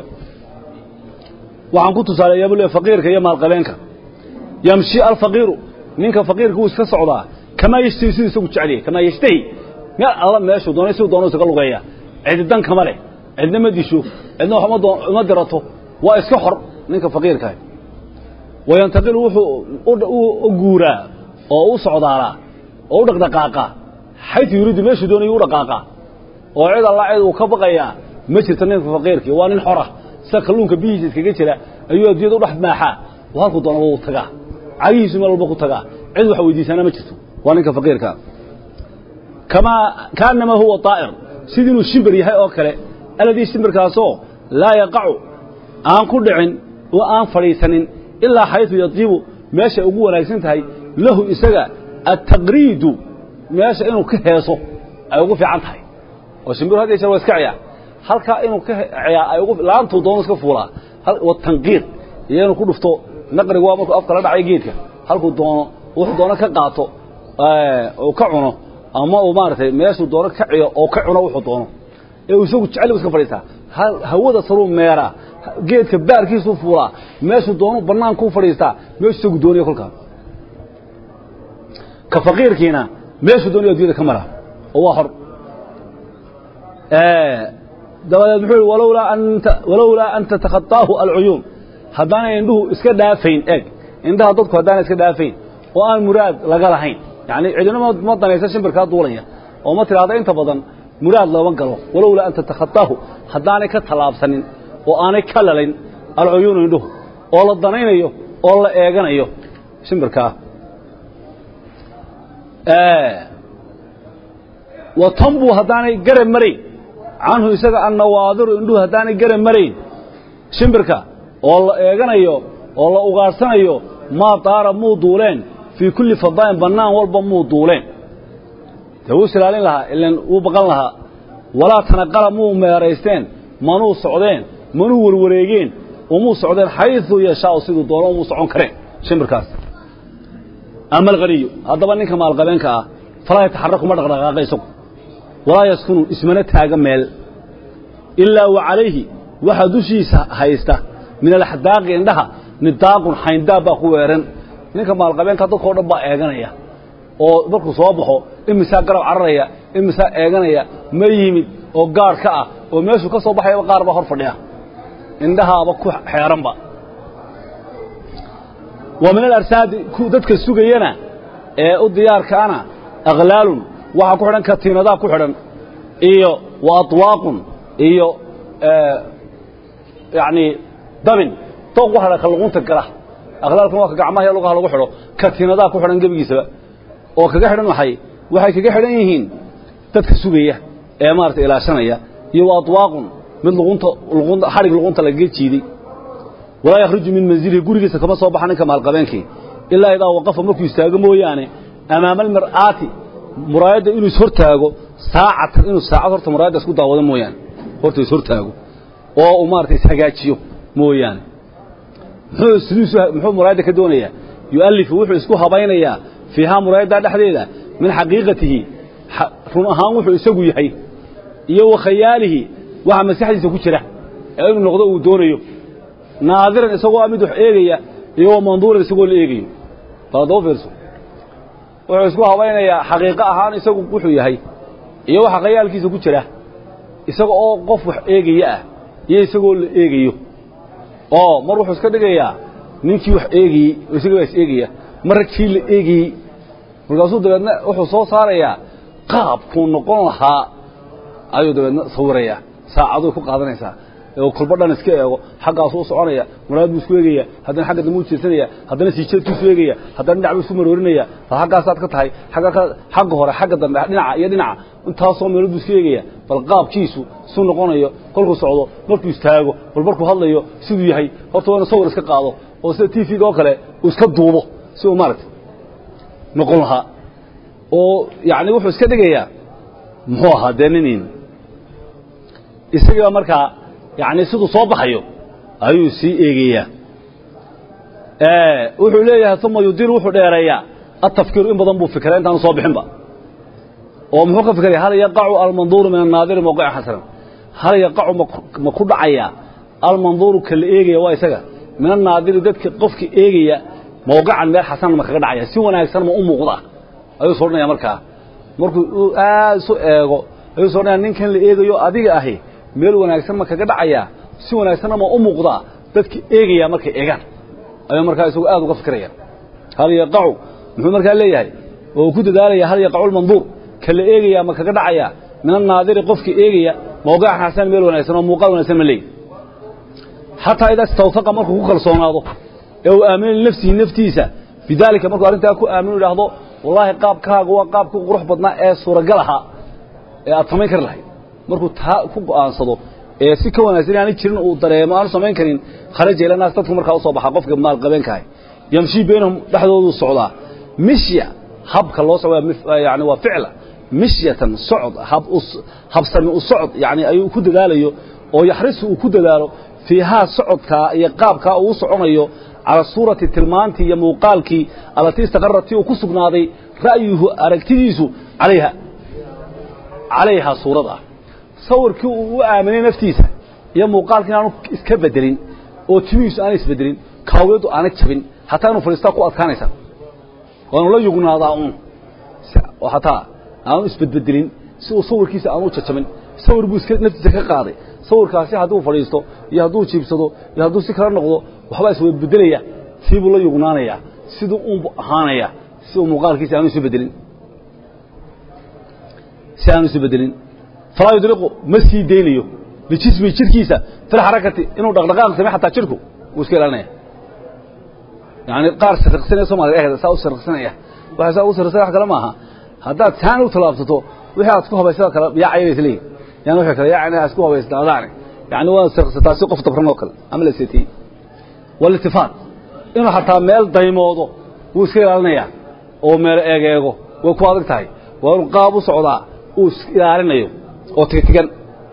waxaan ku tusaaleeyaa buu leeyahay faqiirka iyo maalqabeenka yamshi alfaqiiru ninka faqiirka wuu iska socdaa kamaa yashtahi siduu isagu jecelyay kamaa yashtahi meel alla meeshuu doonay siduu doono isaga lugeeya cidi dan kama leh cidna ma disho cidna wax uma dirato waa iska xor ninka faqiirkaah wayantaqilu wuxuu u guuraa oo u socdaalaa oo u dhaqdhaqaaqaa xaytu yuriidu meeshuu doonayo u dhaqaaqaa oo cid alla cid uu ka baqayaa ma jirto ninka faqiirkii waa nin xora sida kalluunka bihiisa iskaga jira ayuu adduunyada u dhex maaxaa oo halkuu doonaba u tagaa cagihiisu meel walba ku tagaa cid wax weydiisaana ma jirto waa ninka faqiirka kamaa kaanamaa huwa daa'ir sidii inuu shimbir yahay oo kale alladii shimbirkaasoo laa yaqacu aan ku dhicin oo aan fadhiisanin ilaa xayثu yatiibu meeshay ugu wanaagsan tahay lahu isaga altaqriidu meesha inuu ka heeso ay ugu fiican tahay oo shimbiru had jeer waa iska ciyaa halkaa inuu ka ciyaa ay ugu laantuu doono iska fuulaa watanqiid iyo inuu ku dhufto naqrigu waa markuu afka la dhacay geedka halkuu doono wuxuu doono ka qaato oo ka cuno ama uu maaragtay meeshuu doono ka ciyo oo ka cuno wuxuu doono ee uu isagu jecel iska fadhiistaa hawada saruu meeraa geedka baarkiisuu fuulaa meeshuu doonu bannaankuu fadhiistaa meeshuu isagu doonaya kolkaa ka faqiirkiina meeshuu doonaya addunyada ka mara oo waa hor dabadeed muxuu yihi walowlaa anta walowlaa an tatakhataahu alcuyuun haddaanay indhuhu iska dhaafayn eeg indhaha dadku haddaanay iska dhaafayn oo aan muraad laga lahayn yacni cidina ma danaysa shimbirkaa duulaya oo ma tidhaahda inta badan muraad looma galo walowlaa an tatakhataahu haddaanay ka tallaabsanin oo aanay ka lalayn alcuyuunu indhuhu oo la danaynayo oo la eeganayo shimbirkaa wa tanbuu haddaanay garab marayn canhu isaga annawaadiru indhuhu haddaanay garab marayn shimbirka oo la eeganayo oo la ugaadhsanayo maa daara muu duuleen fii kulli fadaa'in bannaan walba muu duuleen dee wuu isilaalin lahaa ilan wuu baqan lahaa walaa tanaqala muu meeraysteen manuu socdeen manuu warwareegeen umuu socdeen xayثu yashaau siduu doono umuu socon kareen shimbirkaas ama alghaniyu haddaba ninka maalqabeenka ah falaa yataxaraku ma dhaqdhaqaaqa isagu walaa yaskunu ismana taaga meel ilaa wa calayhi waxaa dushiisa haysta min alaxdaaqi indhaha nidaaqun xayndaab baa ku weeran ninka maalqabeenka dadkao dhan baa eeganaya oo markuu soo baxo imisaa garab cararaya imisaa eeganaya ma yimid oo gaadh ka ah oo meeshuu ka soo baxayaba qaar baa hor fadhiya indhahaaba ku xeeranba wa min alarsaadi dadka sugayana ee u diyaarkaana akhlaalun waxaa ku xidhan katiinadaa ku xidhan iyo wa atwaaqun iyo yacni dabin dooq waxa dha ka luqunta gala akhlaalkuna waa ka gacmaha iyo lugaha lagu xidho katiinadaa ku xidhan gebigiisaba oo kaga xidhan maxay waxay kaga xidhan yihiin dadka sugaya ee maarata ilaashanaya iyo wa atwaaqun mid luqunta luqunta xadhig luqunta lagaga jiiday walaa yakhruju min manzilihi gurigiisa kama soo baxa ninka maalqabeenkii ilaa idaa waqafa markuu istaago mooyaane amaama almar'aati muraayadda inuu ishortaago saacatan inuu saacad horta muraayadda isku daawado mooyaane horta ishortaago oo uu maarata ishagaajiyo mooyaane muxuu sidiisu muxuu muraayadda ka doonayaa yu'allifu wuxuu isku habaynayaa fiihaa muraayaddaa dhexdeeda min xaqiiqatihi run ahaan wuxuu isagu yahay iyo wa khayaalihi waxa maskaxdiisa ku jira ee inuu noqdo uu doonayo naadiran isagoo a mid wax eegaya iyo wa manduuran isagoo la eegayo bal haddaba fiirso wuxuu isku habaynayaa xaqiiqo ahaan isagu wuxuu yahay iyo waxa khayaalkiisa ku jira isaga oo qof wax eegaya ah iyo isagoo la eegayo oo mar wuxuu iska dhigayaa ninkii wax eegayey oo isaga baa is eegaya marra kii la eegayey markaasuu dabeedna wuxuu soo saarayaa qaabkuu noqon lahaa ayuu dabeedna sawirayaa saacaduu ku qaadanaysaa oo kolba dhan iska eego xaggaasuu u soconaya muraad buu isku eegaya haddana xagga dambe u jeesanaya haddana siijeedku isu eegaya haddana dhinac buu isku maroorinaya bal xaggaasaad ka tahay agga xagga hore xagga dambe dhinaca iyo dhinaca intaasoo meelood buu isku eegaya bal qaabkiisu suu noqonayo kolkuu socdo markuu istaago bal markuu hadlayo siduu yahay horta waa inu sawir iska qaado oo sida t v-ga oo kale uu iska duubo si uu maaragtay noqon lahaa oo yacni wuxuu iska dhigayaa muxuu ahaa dee ninin isagiiba markaa yacni siduu soo baxayo ayuu sii eegayaa wuxuu leeyahay uma yudiru wuxuu dheereeyaa atafkiiru in badan buu fikraa intaanu soo bixinba oo muxuu ka fikraya hal yaqacu almanduuru min annaadiri mawqican xasanan hal yaqacu ma ku dhacayaa almanduuru ka la eegaya waa isaga min annaadiri dadka qofka eegaya mawqican meel xasanan ma kaga dhacaya si wanaagsan ma u muuqda ayuu soo dhanaya markaa markuu aad isu eego ayuu soo dhanaya ninkan la eegayo adiga ahi meel wanaagsan ma kaga dhacayaa si wanaagsanna ma u muuqdaa dadka eegaya markay eegaan ayuu markaa isagu aad uga fikiraya hal yaqacu muxuu markaa leeyahay oo ku dadaalaya hal yaqacu lmanduur ka la eegaya ma kaga dhacaya min annaadiri qofka eegaya mawqican xasan meel wanaagsan oo muuqaal wanaagsan ma leeyahy xataa idaa istawfaqa markuu ku kalsoonaado ee uu aamino linafsihi naftiisa bidaalika markuu arrintaa ku aaminu idhaahdo wallaahi qaabkaaga waa qaabkii qurux badnaa ee suuragal ahaa ee aad samayn kari lahayd markuu taa ku go'aansado ee si ka wanaagsan inaanay jirin uu dareemo aanu samayn karin kharaja ila naas dadku markaa u soo baxa qofka maalqabeenkahay yamshii baynahum dhexdooduu socdaa mishya habka loo socdaa yani waa ficla mishyatan socod habsami u socod yani ayuu ku dadaalayo oo yaxrisu uu ku dadaalo fiihaa socodkaa iyo qaabkaa uu soconayo cala suurati tilmaantii iyo muuqaalkii allatii istaqaratii uu ku sugnaaday ra'yuhu aragtidiisu alayha calayhaa suurad ah sawirkii uu u aaminay naftiisa iyo muuqaalkii inaanu iska bedelin oo timihiisu aanay isbedelin kaawiyaddu aanay jabin hataa inuu fadhiistaa ku adkaanaysa waanu la yugnaadaa uun hataa aanu isbedbedelin si uu sawirkiisa aanu jajabin sawir buu iska naftiisa ka qaaday sawirkaasi hadduu fadhiisto iyo hadduu jiibsado iyo hadduu si kala noqdo waxbaa iswedbedelaya sii buu la yugnaanayaa siduu uunbu ahaanaya si uu muuqaalkiisa aanu isu bedelin si aanu isu bedelin falaa yudriqu ma sii deynayo bijismi jirkiisa fil xarakati inuu dhaqdhaqaaq samey xataa jirku wuu iska ilaalinaya yani qaar sirriqsanaya soomaliga ehda saa u sirriqsanaya waxa saa u sirriqsanaya wax kale maaha haddaad taan u tallaabsato wixii aad ku habaysada kale yaacayay isleeyihin yani wixii kale yaacayna aad isku habaysnaadaane yani waa sirriqsataa si qof dabran oo kale ama la seetiyey walitifaad inuu xataa meel daymoodo wuu iska ilaalinayaa oo meel eegeego way ku adag tahay waa inuu qaab u socdaa uu is ilaalinayo oo tigtigan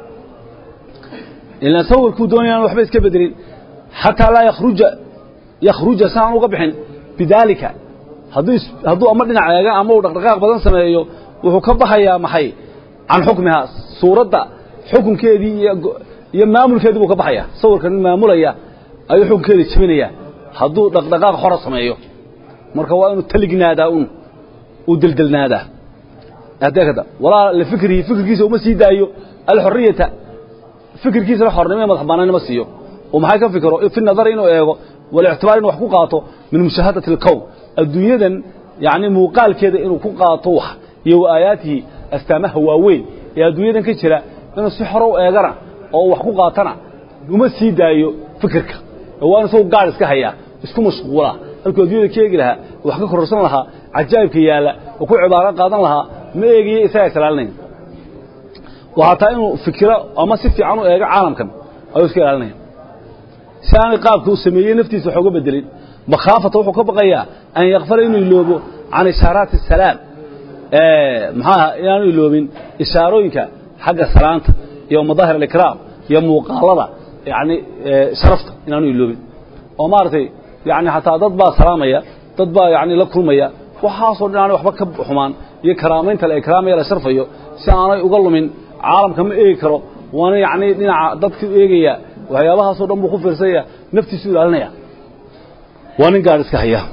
ilaan sawirkuu doonaya waxba iska bedelin xataa laa yakhruja yakhruja si aan uga bixin bidaalika hadduu hadduu ama dhinac eega ama uu dhaqdhaqaaq badan sameeyo wuxuu ka baxayaa maxay can xukmihaa suuradda xukunkeedii iyo iyo maamulkeedii buu ka baxayaa sawirka nin maamulaya ayuu xukunkeedii jebinayaa hadduu dhaqdhaqaaq xora sameeyo marka waa inuu talignaadaa un uu deldelnaadaa adeekada walaa lifikrihi fikirkiisa uma sii daayo alxoriyata fikirkiisana xornimo iyo madax bannaanimo siiyo oo maxay ka fikiro fi nadari inuu eego walictibaar inuu wax ku qaato min mushaahadati alkown adduunyadan yacni muuqaalkeeda inuu ku qaato wax iyo wa aayaatihi astaamaha waaweyn ee adduunyadan ka jira inuu si xoro u eegana oo wax ku qaatana uma sii daayo fikirka waa in isagu gaar iska hayaa isku mashquula halkuu adduunyada ka eegi lahaa wax ka kororsan lahaa cajaa'ibka yaalla oo ku cibaaro qaadan lahaa ma eegayo isagaa islaalinayn waa hataa inuu fikiro ama si fiican u eego caalamkan ayuu iska ilaalinaya si aanay qaabka uu sameeyey naftiisa wax uga bedelin makhaafata wuxuu ka baqayaa an yakfala inuu iloobo can ishaaraati asalaam maxaaha inaanu iloobin ishaarooyinka xagga salaanta iyo madaahir alikraam iyo muuqaalada yani sharafta inaanu iloobin oo maaragtay yani hataa dad baa salaamaya dad baa yani la kulmaya waxaasoo dhan aanay waxba ka xumaan iyo karaamaynta la ikraamaya la sharfayo si aanay uga lumin caalamka ma eegi karo waana yacni dhinaca dadka eegaya waxyaabahaasoo dhan buu ku fiirsanya naftiisu ilaalinaya waa nin gaadh iska haya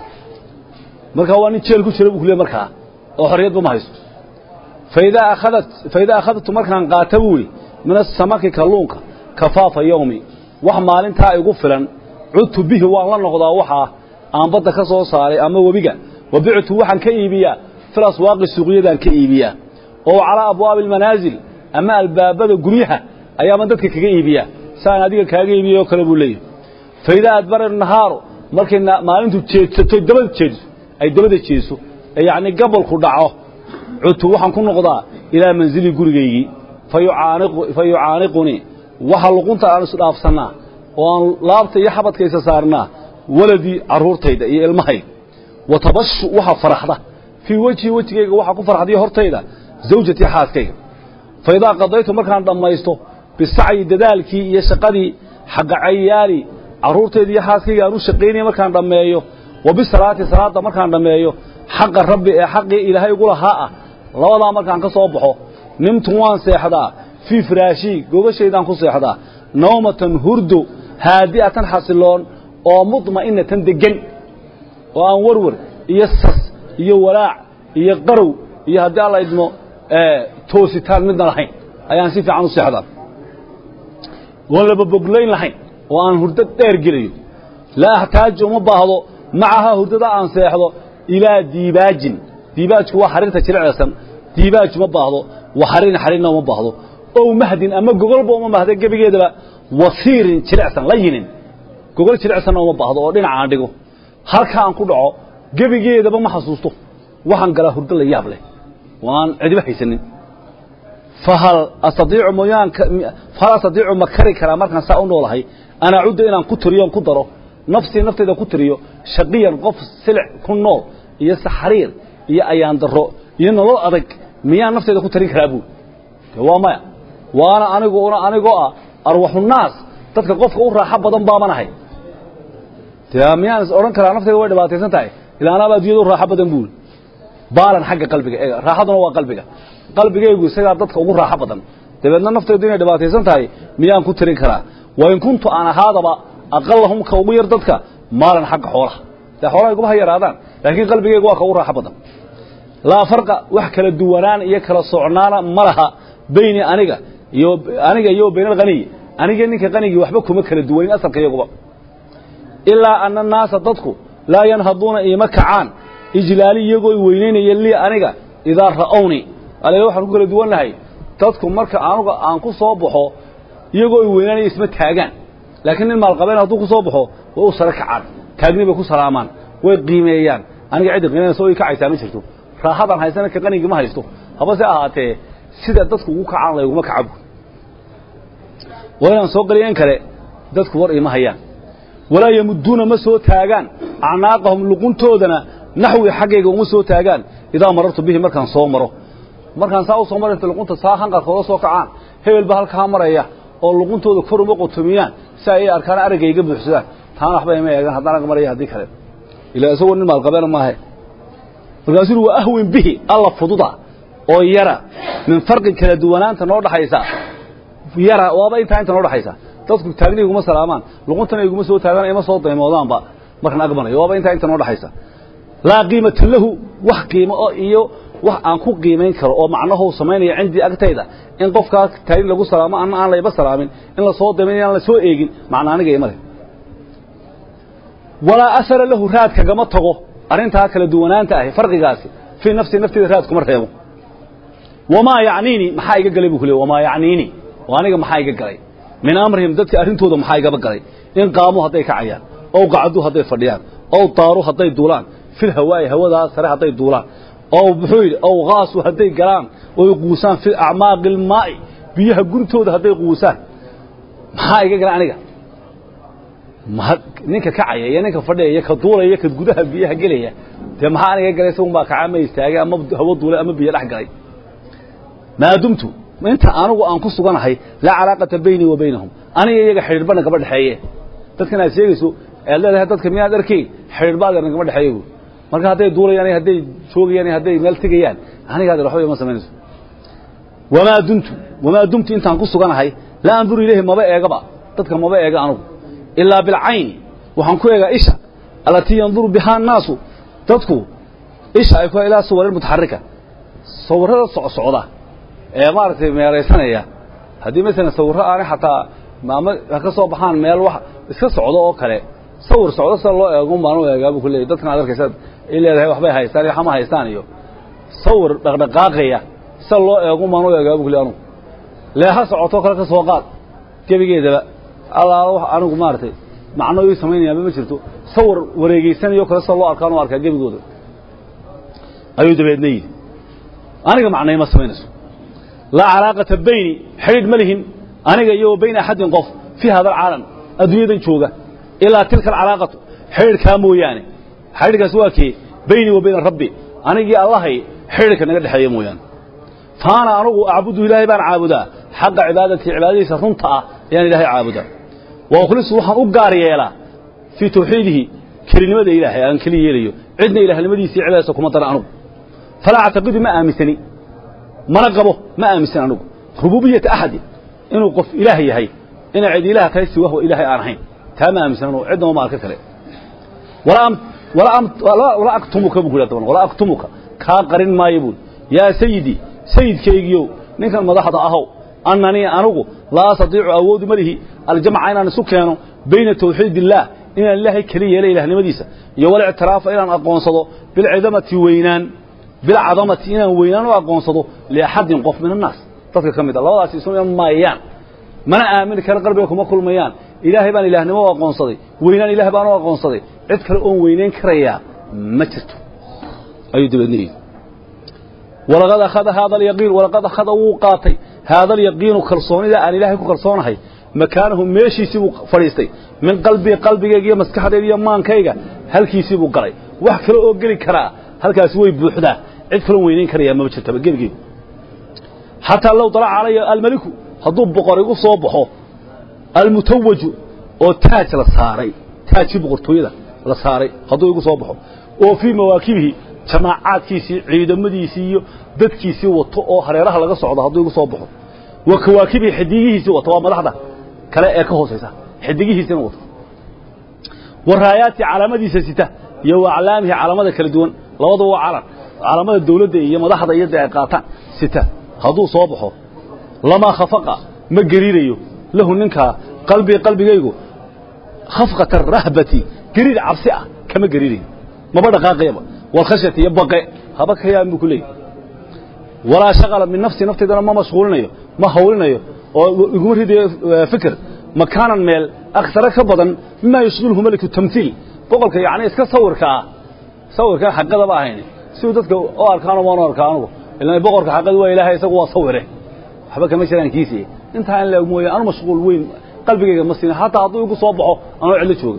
markaa waa nin jeel ku jira buu ku leey markaa oo xorriyadba ma haysto faidaa akhadat faidaa akhadtu markaan qaata buuhi min asamaki kalluunka kafaafa yowmi wax maalintaa igu filan cudtu bihi waan la noqdaa waxaa aan badda ka soo saaray ama webiga wa bictu waxaan ka iibiyaa fil aswaaqi suuqyadaan ka iibiyaa oo calaa abwaabi almanaasil ama albaabada guryaha ayaaban dadka kaga iibiyaa saan adiga kaaga iibiyay oo kale buu leeyahy faidaa adbara nahaaru markay maalintu jeedsato dabada jeediso ay dabada jeediso ee yacni gabolku dhaco cudtu waxaan ku noqdaa ilaa mansilii gurigaygii fa yucaaniqunii waxa luqunta aan isdhaafsannaa oo aan laabta iyo xabadkaysa saarnaa waladii carruurtayda iyo ilmahayga wa tabashu waxa faraxda fii wejhi wejigayga waxaa ku farxdiyo hortayda zawjatii xaaskayga fa idaa qadaytu markaan dhammaysto bisacyi dadaalkii iyo shaqadii xagga cayaali carruurtayda iyo xaaskayga aan u shaqaynaya markaan dhammeeyo wa bisalaati salaadda markaan dhammeeyo xaqa rabbi ee xaqii ilaahay ugu lahaa ah labadaa markaan ka soo baxo nimtu waan seexdaa fii firaashii gogashaydaan ku seexdaa nawmatan hurdo haadi'atan xasiloon oo mudma'inatan deggan oo aan warwar iyo sas iyo walaac iyo qarow iyo haddii alla idmo toositaan midna lahayn ayaan si fiican u seexdaa oon lababoglayn lahayn oo aan hurdo dheer gelayo laa axtaaju uma baahdo macahaa hurdada aan seexdo ilaa diibaajin diibaajku waa xariirta jilicsan diibaaj uma baahdo wa xariirin xariirna uma baahdo ow mahdin ama gogolba uma baahda gebigeedaba wasiirin jilicsan la yinin gogol jilicsanna uma baahdo oo dhinaca aan dhigo halka aan ku dhaco gebigeedaba ma xasuusto waxaan galaa hurdo la yaab leh waan cidiba haysanin fahal astaiicu moyaan fahal astadiicu ma kari karaa markaan saa u noolahay an acudda inaan ku tiriyo ku daro nafsii naftayda ku tiriyo shaqiyan qof silic ku nool iyo saxariir iyo ayaan daro iyo nolol adag miyaan naftayda ku tarin karaa buul waa maya waana aniguna anigoo ah arwaxunaas dadka qofka u raaxo badan baamanahay dee miyaan is odhan karaa naftayda way dhibaataysan tahay ilaa anaaba addunyada u raaxo badan buul baalan xagga qalbiga eega raaxaduna waa qalbiga qalbigaygu isagaa dadka ugu raaxo badan dabeedna naftaydu inay dhibaataysan tahay miyaan ku tirin karaa wain kuntu aan ahaadaba aqalahum ka ugu yar dadka maalan xagga xoolaha dee xoolaha iguma ha yaraadaan laakiin qalbigaygu waa ka ugu raaxo badan laa farqa wax kala duwanaan iyo kala socnaana ma laha bayni aniga iyo aniga iyo bayn alghaniy aniga ninka qanigii waxba kuma kala duwanin asalka iyaguba ilaa ana naasa dadku laa yanhaduuna iima kacaan ijlaali iyagoo i weynaynaya lii aniga idaa ra'ownii ale waxaan ku kala duwannahay dadku marka anuga aan ku soo baxo iyagoo i weynaanaya isma taagaan laakiin nin maalqabeen hadduu ku soo baxo way u sare kacaan taagni bay ku salaamaan way qiimeeyaan aniga ciddi qiimeynaysa o i kacaysaa ma jirto raaxadaan haysana ka qanigii ma haysto habase ahaatee sida dadku ugu kacaan layguma kacabu waa inaan soo qaliya in kale dadku war iima hayaan walaa yamudduuna ma soo taagaan acnaaqahum luquntoodana naxwi xaggayga uma soo taagaan idaa marartu bihi markaan soo maro markaan saa u soo maraysa luqunta saa hanqarkooda soo kacaan hebel ba halkaa maraya oo luquntooda kor uma qotomiyaan si ay arkaan aragga iga buuxsadaan taana waxba ima eegaan haddaan ag maraya haddii kale ilaa isagoo nin maalqabeena maahe markaasuu waa ahwin bihi alla fududa oo yara min farqin kala duwanaanta noo dhaxaysa yara waaba intaa inta noo dhaxaysa dadku taagni iguma salaamaan luquntana iguma soo taagaan ima soo daymoodaanba markaan ag marayo waaba intaa inta noo dhaxaysa laa qiimata lahu wax qiimo oo iyo wax aan ku qiimayn karo oo macnahu samaynaya cindii agtayda in qofkaa taagni lagu salaamo ana aan layba salaamin in la soo daymayn aan la soo eegin macna aniga ima leh walaa asara lahu raad kagama tago arrintaa kala duwanaanta ahi farqigaasi fii nafsi nafteeda raad kuma reebo wamaa yacniini maxaa iga galay buu ku le wamaa yacniini oo aniga maxaa iga galay min amrihim dadka arrintooda maxaa igaba galay in qaamuu hadday kacayaan ow qacduu hadday fadhiyaan ow daaruu hadday duulaan fil hawaa'i hawadaa sare hadday duulaan ow muxuu yidhi ow kaasuu hadday galaan oy quusaan fil acmaaqi ilmaa'i biyaha guntooda hadday quusaan maxaa iga galay aniga ninka kacaya iyo ninka fadhiya iyo ka duulaya iyo ka gudaha biyaha gelaya dee maxaa aniga galay isagun baa kaca ma istaagay ama hawo duulay ama biyo dhex galay maadumtu inta anigu aan ku suganahay laa calaaqata baynii wa baynahum aniga iyaga xidhiidhba nagama dhexeeye dadkan aad sheegayso aad leedahay dadka miyaad arkayn xidhiidhba adeer nagama dhexeeye bu marka hadday duulayaan iyo hadday joogayaan iyo hadday meel tegayaan aniga adeer waxba ima samaynayso wamaa dumtu wamaa dumtu intaan ku suganahay laa anduru ilayhi maba eegaba dadka maba eega anugu ilaa bilcayni waxaan ku eegaa isha allatii yanduru bihaa annaasu dadku isha ay ku ilaa suwarin mutaxarika sawirrada socsocda ee maaragtay meeraysanaya haddii masalan sawirro aanay xataa maama ka soo baxaan meel wax iska socdo oo kale sawir socdo sida loo eego baan u eegaa buu ku leeyay dadkan aad arkaysa ay leedahay waxbay haystaan iyo xama haystaan iyo sawir dhaqdhaqaaqaya sida loo eego baan u eegaa buu ku leeyay anugu leeha socotoo kale ka soo qaad gebigeedaba allaala wax anigu maaragtay macno ii samaynayaaba ma jirto sawir wareegeysanayo kale sida loo arkaan u arkaa gebigooda ayuu dabeedna yidhi aniga macnay ma samaynayso laa calaaqata bayni xidhiidh ma lihin aniga iyo wa bayna axadin qof fii hada alcaalam adduunyadan jooga ilaa tilka alcalaaqatu xidhiidhkaa mooyaane xidhiidhkaas waa kee bayni wa bayna rabbi anigii allahay xidhiidhka naga dhexeeya mooyaane faana anugu acbudu ilaahay baan caabudaa xaqa cibaadatii cibaadadiisa runta ah ayaan ilaahay caabudaa wa ukhlisu waxaan u gaar yeelaa fii tawxiidihi kelinimada ilaahay aan keli yeelayo cidna ilaahnimadiisa iyo cibaadadiisa kuma dara anugu falaa actaqidu ma aaminsani mana qabo ma aaminsan anugu rububiyata axadin inuu qof ilaah yahay inay cid ilaah tahay si wahwa ilaahay aan ahayn taa ma aaminsan anugu cidnaba ma arka kale walaa aktumuka buu ku yidhahda walaa aktumuka kaa qarin maayo buuli yaa sayidii sayidkaygiyow ninkan madaxda ahow annanii anugu laa astatiicu awoodu ma lihi aljamca inaan isu keeno bayna tawxiid illaah inaan ilaahay keli yeela ilaahnimadiisa iyo walictiraafa inaan aqoonsado bilcidamati weynaan bilcadamati inaan weynaan u aqoonsado liaxadin qof min annaas dadka ka mid a labadaasi isu iman maayaan mana aamini kara qalbiga kuma kulmayaan ilaahay baan ilaahnimo u aqoonsaday weynaan ilaah baan u aqoonsaday cid kale oon weynayn karayaa ma jirto ayuu dabeedna yidhi walaqad akhada haada alyaqiin walaqad akhada wuu qaatay haada alyaqiinu kalsoonida aan ilaahay ku kalsoonahay makaanahu meeshiisii buu fadhiistay min qalbii qalbigayga iyo maskaxdayda iyo maankayga halkiisii buu galay wax kale oo geli karaa halkaasi way buuxdaa cid kaloon weynayn karayaa mama jirtaba gebigeedu xataa low dalaca calaya almeliku hadduu boqor igu soo baxo almutawaju oo taaj la saaray taajkii boqortooyada la saaray hadduu igu soo baxo oo fii mawaakibihi jamaacaadkiisii ciidamadiisii iyo dadkiisii wato oo hareeraha laga socdo hadduu igu soo baxo wa kawaakibihi xidigihiisii wato waa madaxda kale ee ka hoosaysa xidigihiisina wato wa raayaati calaamadiisa sita iyo wa aclaamihi calaamada kala duwan labaduba waa calan calaamada dawladda iyo madaxda iyo dee ay qaataan sita hadduu soo baxo lamaa khafaqa ma gariirayo lahu ninkaa qalbii qalbigaygu khafqata rahbati gariir cabsi ah kama gariirayo maba dhaqaaqayaba walkhashyati iyo baqe haba ka yaabin buu ku leeyahy walaa shaqala min nafsi naftaydana ma mashquulinayo ma hawlinayo oo iguma ridayo fikir makaanan meel aksara ka badan mimaa yashqilhu meliku tamhiil boqolka yacni iska sawirka ah sawirkan xaqadaba ahayn siduu dadka u arkaano waan u arkaa anugu ilaan boqorka xaqadi waa ilaahay isagu waa sawire waxba kama jiraan kiisii intaa in laeg mooye anu mashquul weyn qalbigayga ma siina hataa hadduu igu soo baxo anoo cidlo jooga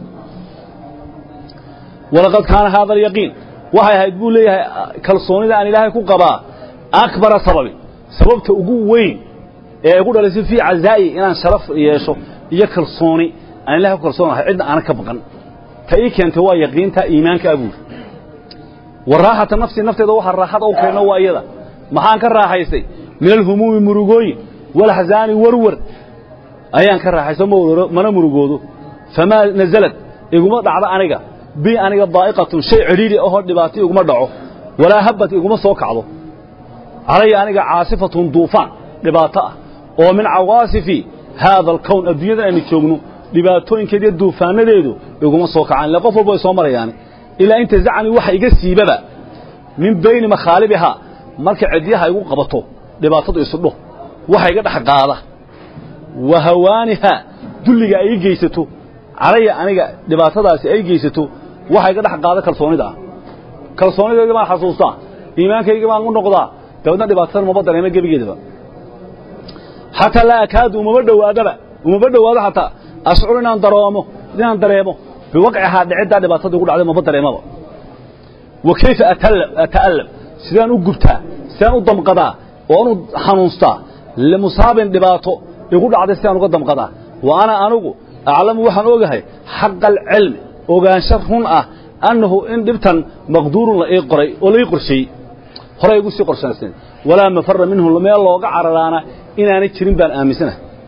walaqad kaana haada alyaqiin waxay ahayd buu leeyahay kalsoonida aan ilaahay ku qabaa akbara sababin sababta ugu weyn ee igu dhalisay fii cazaa'i inaan sharaf yeesho iyo kalsooni aan ilahay ku kalsoonahay cidna aanan ka baqan ta ii keentay waa yaqiinta iimaanka abuur wa raaxata nafsi nafteeda waxa raaxada u keenno waa iyada maxaan ka raaxaystay min alhumuumi murugooyin walaxzaani warwar ayaan ka raaxaysto mana murugoodo famaa nazalad iguma dhacdo aniga bi aniga daa'iqatun shay cidhiidhi ahoo dhibaato iguma dhaco walaa habbat iguma soo kacdo calaya aniga caasifatun duufaan dhibaato ah oo min cawaasifi haada alkown adduunyadan aynu joogno dhibaatooyinkeed iyo duufaanadeedu iguma soo kacaan ille qof walba way soo marayaani ilaa inta zacni waxa iga siibaba min bayni makhaalibihaa marka cidyaha igu qabato dhibaatadu isudho waxa iga dhex qaada wa hawaanihaa dulliga ay i geysato calaya aniga dhibaatadaasi ay geysato waxa iga dhex qaada kalsoonida ah kalsoonidayda baan xasuustaa iimaankayga baan u noqdaa dabeedna dhibaatadan umaba dareema gebigeedaba xataa laa akaadu umama dhowaadaba umama dhowaado xataa ashcur inaan daroomo inaan dareemo biwaqcihaa dhiciddaa dhibaatada igu dhacday maba dareemaba wa kayfa ata'allam sidaan u gubtaa sidaan u damqadaa oo anu xanuunstaa limusaabin dhibaato igu dhacday sidaan uga damqadaa wa ana anigu aclamu waxaan ogahay xaqa alcilmi ogaansho run ah annahu in dhibtan maqduurun la ii qoray oo la ii qorsheeyey horey igu sii qorshaysteen walaa mafara minhu meel looga cararaana inaanay jirin baan aaminsanahay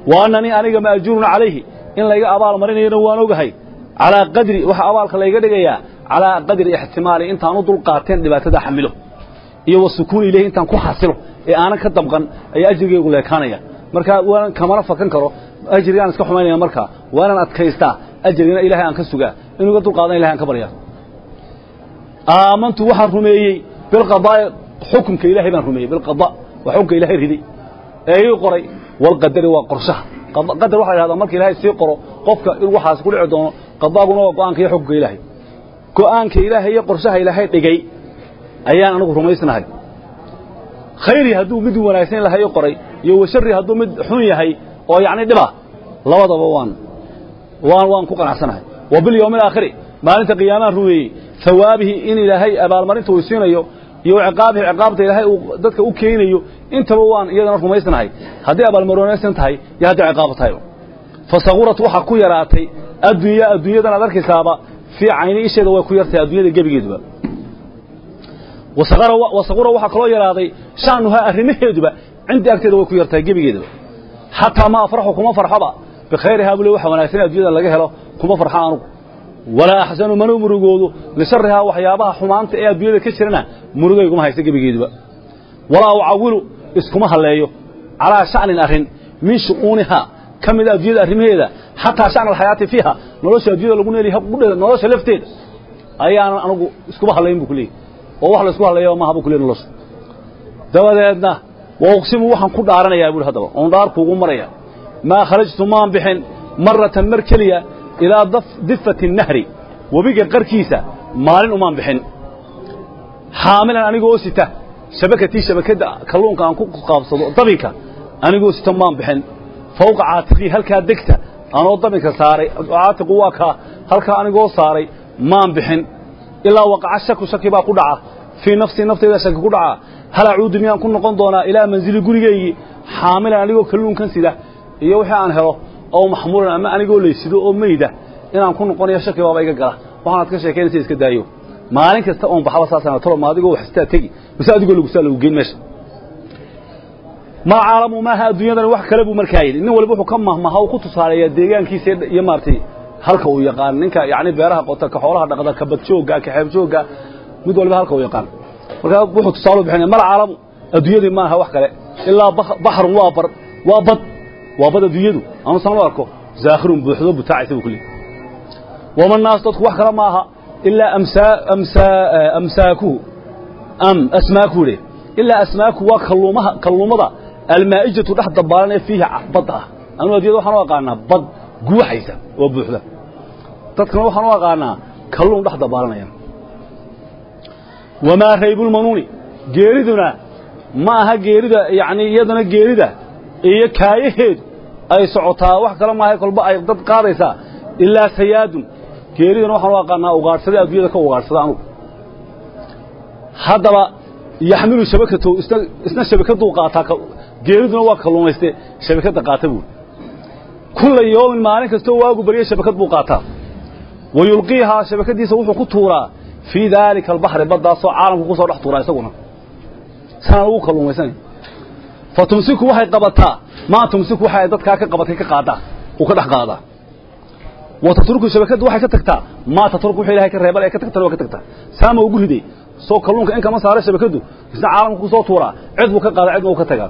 wa annanii aniga maajuurun calayhi in layga abaal marinayana waan ogahay calaa qadri waxa abaalka layga dhigayaa calaa qadri ixtimaali intaan u dul qaateen dhibaatada xamilo iyo wa sukuuni ilayhi intaan ku xasilo ee aanan ka dabqan ayaa ajrigaygu leekaanaya markaa waanan kamana fakan karo ajrigaan iska xumaynaya markaa waanan adkaystaa ajrigana ilaahay aan ka sugaa inuu iga dulqaadan ilahay aan ka baryaa aamantu waxaan rumeeyey bilqadaa'i xukunka ilaahay baan rumeeyey bilqada waa xukunka ilaahay riday ee ii qoray walqadari waa qorshaha qadar waxa la yidhahdaa marka ilaahay sii qoro qofka in waxaas ku dhici doono qadaaguna waa go'aanka iyo xukunka ilaahay go'aanka ilaahay iyo qorshaha ilaahay dhigay ayaan anigu rumaysnahay khayri hadduu mid wanaagsan lahay ii qoray iyo washarri hadduu mid xun yahay oo yacni dhiba labadaba waan waan waan ku qanacsanahay wa bilyawmi alaakhiri maalinta qiyaamaha rumeeyey hawaabihi in ilaahay abaalmarinta uu siinayo iyo ciqaabihi ciqaabta ilaahay uu dadka u keenayo intaba waan iyadana rumaysnahay haddii abaalmarinaysan tahay iyo haddii ciqaab tahay fasagurat waxaa ku yaraatay addunya adduunyadan aad arkaysaaba fii cayni isheeda way ku yartahay adduunyada gebigeeduba wasagura waxaa kaloo yaraaday sha'nuhaa arrimaheeduba cindii agteeda way ku yartahay gebigeedaba xataa ma afraxu kuma farxoba bikhayrihaa bule waxa wanaagsan addunyada laga helo kuma farxo anugu walaa axsanu mana murugoodo lisharrihaa waxyaabaha xumaanta ee adduunyada ka jirana murugayguma haysta gebigeeduba walaa ucawilu iskuma halleeyo calaa sha'nin arrin min shu'uunihaa ka mida adduunyada arrimaheeda xataa sha'na alxayaati fiiha nolosha adduunyada lagu neeliya nolosha lafteeda ayaanan anugu iskuba hallayn buu ku leeyahy oo wax la isku halleeya maaha buu ku leey nolosha dabadeedna wa uqsimu waxaan ku dhaaranayaa buuhi haddaba oon dhaar kuugu maraya maa kharajtu maan bixin maratan mar keliya ilaa difati nahri webiga qarkiisa maalin umaan bixin xaamilan anigoo sita shabakatii shabakadda kalluunka aan ku qaabsado dabinka anigoo sita maan bixin fawqa caatiqii halkaa degta anoo dabinka saaray caatiqu waa kaa halkaa anigoo saaray maan bixin ilaa waqaca shaku shaki baa ku dhaca fii nafsii nafteyda shaki ku dhaca hal acuudu miyaan ku noqon doonaa ilaa manzili gurigaygii xaamilan anigoo kalluunkan sida iyo wixii aan helo oo maxmuulan ama anigoo laysido oo meyda inaan ku noqonayo shaki baaba iga gala waxaanaad ka sheekaynaysa iska daayo maalin kasta oon baxaba saasana tolo ma adigoo wax istaa tegi mise adigoo lagu saa lagu geyn meesha ma caalamu maaha adduunyadan wax kale buu markaa yidhi nin waliba wuxuu ka mahmaha uu ku tusaaleeyaa deegaankiisa iyo maaragtay halka uu yaqaan ninka yacni beeraha qota ka xoolaha dhaqda ka badjoogga ka xeebjoogga mid waliba halka uu yaqaan markaa wuxuu tusaale bixinaya mal caalamu adduunyadii maaha wax kale ilaa baxrun waa bar waa bad waa bad adduunyadu anu san loo arko zaakhirun buuxdo butaacaysa buu ku leeyahy wama naas dadku wax kale maaha ilaa amsaa amsaa amsaakuhu am asmaakuhu le ilaa asmaaku waa kalluumaha kalluumada almaa'ijatu dhex dabaalan ee fiihi badda ah anu addunyada waxaan u aqaanaa bad guuxaysa oo buuxda dadkana waxaan u aqaanaa kalluun dhex dabaalanaya wamaa raybulmanuuni geeriduna ma aha geerida yacni iyadana geerida iyo kaayaheedu ay socotaa wax kale maaha kolba ay dad qaadaysaa ilaa sayaadun geeriduna waxaan u aqaanaa ugaadhsada adduunyada ka ugaadhsada anugu haddaba yaxmilu shabakatow isna isna shabakaduu qaataa geeriduna waa kalluumayste shabakadda qaata buuri kulla yoomin maalin kastoo waagu barya shabakad buu qaataa wa yulqiihaa shabakaddiisa wuxuu ku tuuraa fii daalika albaxri baddaasoo caalamku ku soo dhex tuuraa isaguna sanaan ugu kalluumaysanay fa tumsiku waxay qabataa maa tumsiku waxa ay dadkaa ka qabatay ka qaadaa uu ka dhex qaadaa wa tatruku shabakaddu waxay ka tagtaa maa tatruku wixii ilahay ka reebal ee ka tagtana waa ka tagtaa saama ugu riday soo kalluunka in kama saara shabakaddu isna caalamku ku soo tuuraa cid buu ka qaadaa cidna uu ka tagaa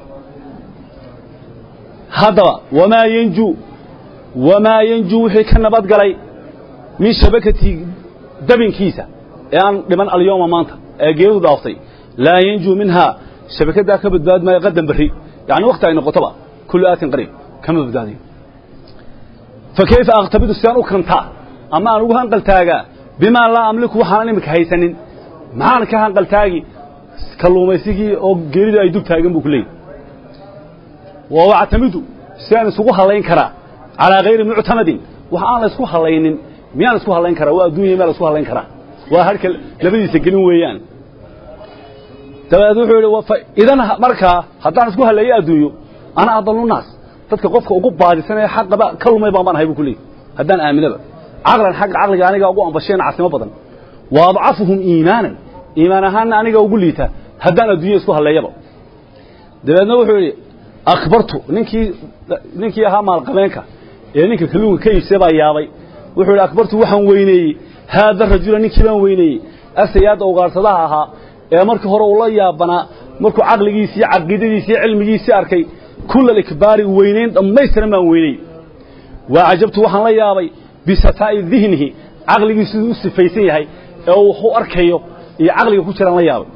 haddaba wamaa yanjuu wamaa yanjuu wixii ka nabad galay min shabakati dabinkiisa ee aan dhiman alyooma maanta ee geeridu dhaaftay laa yanjuu minhaa shabakaddaa ka badbaadi maayo qadan berri yacni wakti ay noqotoba kullu aatin qariib kama badbaadayo fa kayfa akhtabidu sidaan u kantaa ama aan ugu hanqaltaagaa bimaa laa amliku waxaanan imika haysanin maxaan ka hanqaltaagi kalluumaysigii oo geeridu ay dub taagan buu ku leeyahy wa wactamidu sidaan isugu hallayn karaa calaa hayri muctamadin wax aan la isku hallaynin miyaan isku hallayn karaa waa adduunya miyaa la isku hallayn karaa waa harka labadiisa gelin weeyaan dabadeed wuxuu yidhi idan markaa haddaan isku halleeyo adduunyo ana adallu naas dadka qofka ugu baadisan ee xaqaba ka lumay baan baan ahay buu ku leeyahy haddaan aaminaba caqlan xagga caqliga anigaa ugu ambasheen casimo badan wa adcafuhum iimaanan iimaan ahaanna aniga ugu liita haddaan adduunya isku halleeyaba dabeedna wuxuu yidhi akbartu ninkii ninkii ahaa maalqabeenka ee ninka kalluunka ka iibsay baa yaabay wuxuu yidhi akbartu waxaan weyneeyey haada rajula ninkii baan weyneeyey asayaadda ugaarsadaha ahaa ee markii hore uu la yaabanaa markuu caqligiisi iyo caqiidadiisi iyo cilmigiisii arkay kulla alikbaari weynayn dhammaystiran baan weyney waa cajabtu waxaan la yaabay bisafaa'i dihnihi caqligiisu siduu u sifaysan yahay ee uu wax u arkayo iyo caqliga ku jiraan la yaabay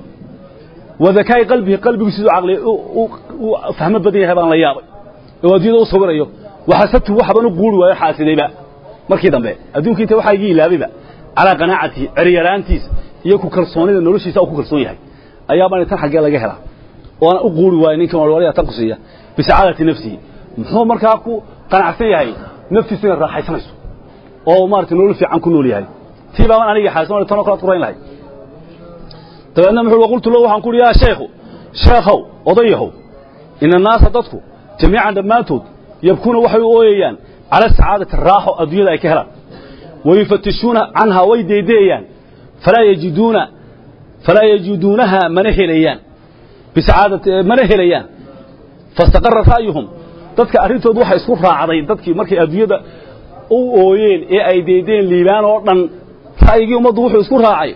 wa dakaa'i qalbihi qalbigu siduu caqli u fahmo badan yahay baan la yaabay oo adduunyada u sawirayo waxasabtu waxban u quuri waayo xaasidayba markii dambe adduunka inta waxaa igii ilaabayba calaa qanaacatihi ceryaraantiisa iyo ku kalsoonida noloshiisa uu ku kalsoon yahay ayaabaan tan xaggee laga helaa oona u quuri waayo ninkan walwaliya tan ku siiya bisacaadati nafsihi muxuu markaa ku qanacsan yahay naftiisu inay raaxaysanayso oo maaragtay nolol fiican ku nool yahay tii baaban aniga xaasan tanoo kalaad ku rayn lahay dabeedna muxuu waqultu lahu waxaan ku uhi yaa sheekhu sheekhow odayahow ina annaasa dadku jamiican dhammaantood yabkuuna waxay u ooyayaan cala sacaadati raaxo adduunyada ay ka helaan wayufatishuuna canhaa way deedeeyaan falaa yajiduuna falaa yajiduunaha mana helayaan bisacaadati mana helayaan fastaqara ra'yuhum dadka arrintoodu waxay isku raacday dadkii markay adduunyada u ooyeen ee ay deedeen liibaan oo dhan ra'yigii ummaddu wuxuu isku raacay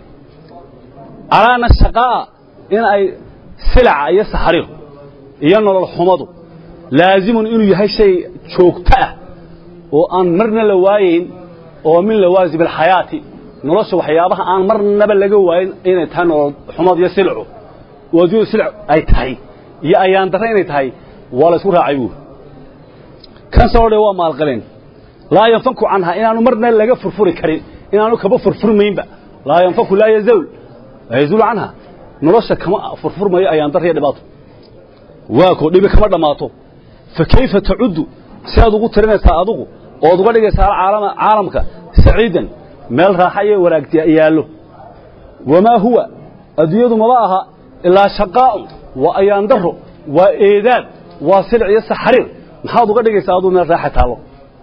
calaana shaqaa'a in ay silaca iyo saxariir iyo nolol xumadu laazimun inuu yahay shay joogto ah oo aan marna la waayeyn oo min lawaazib alxayaati nolosha waxyaabaha aan marnaba laga waayin inay tahay nolol xumad iyo silcu oo adduunyadu silc ay tahay iyo ayaan darre inay tahay waa la isku raacay buuri kan soo dhe waa maalqaleen laa yanfaku canhaa inaanu marna laga furfuri karin inaanu kaba furfurmaynba laa yanfaku laa yazawl laa yazuulu canha nolosha kama furfurmayo ayaan darre iyo dhibaato waa koo dhibi kama dhammaato fa kayfa tacuddu si aad ugu tirinaysaa adugu ood uga dhigaysaa caalama caalamka saciidan meel raaxa iyo wanaag yaallo wamaa huwa adduunyadu maba aha ilaa shaqaa'un waa ayaan darro waa eedaad waa silic iyo saxariir maxaad uga dhigaysaa aduu meel raaxa taallo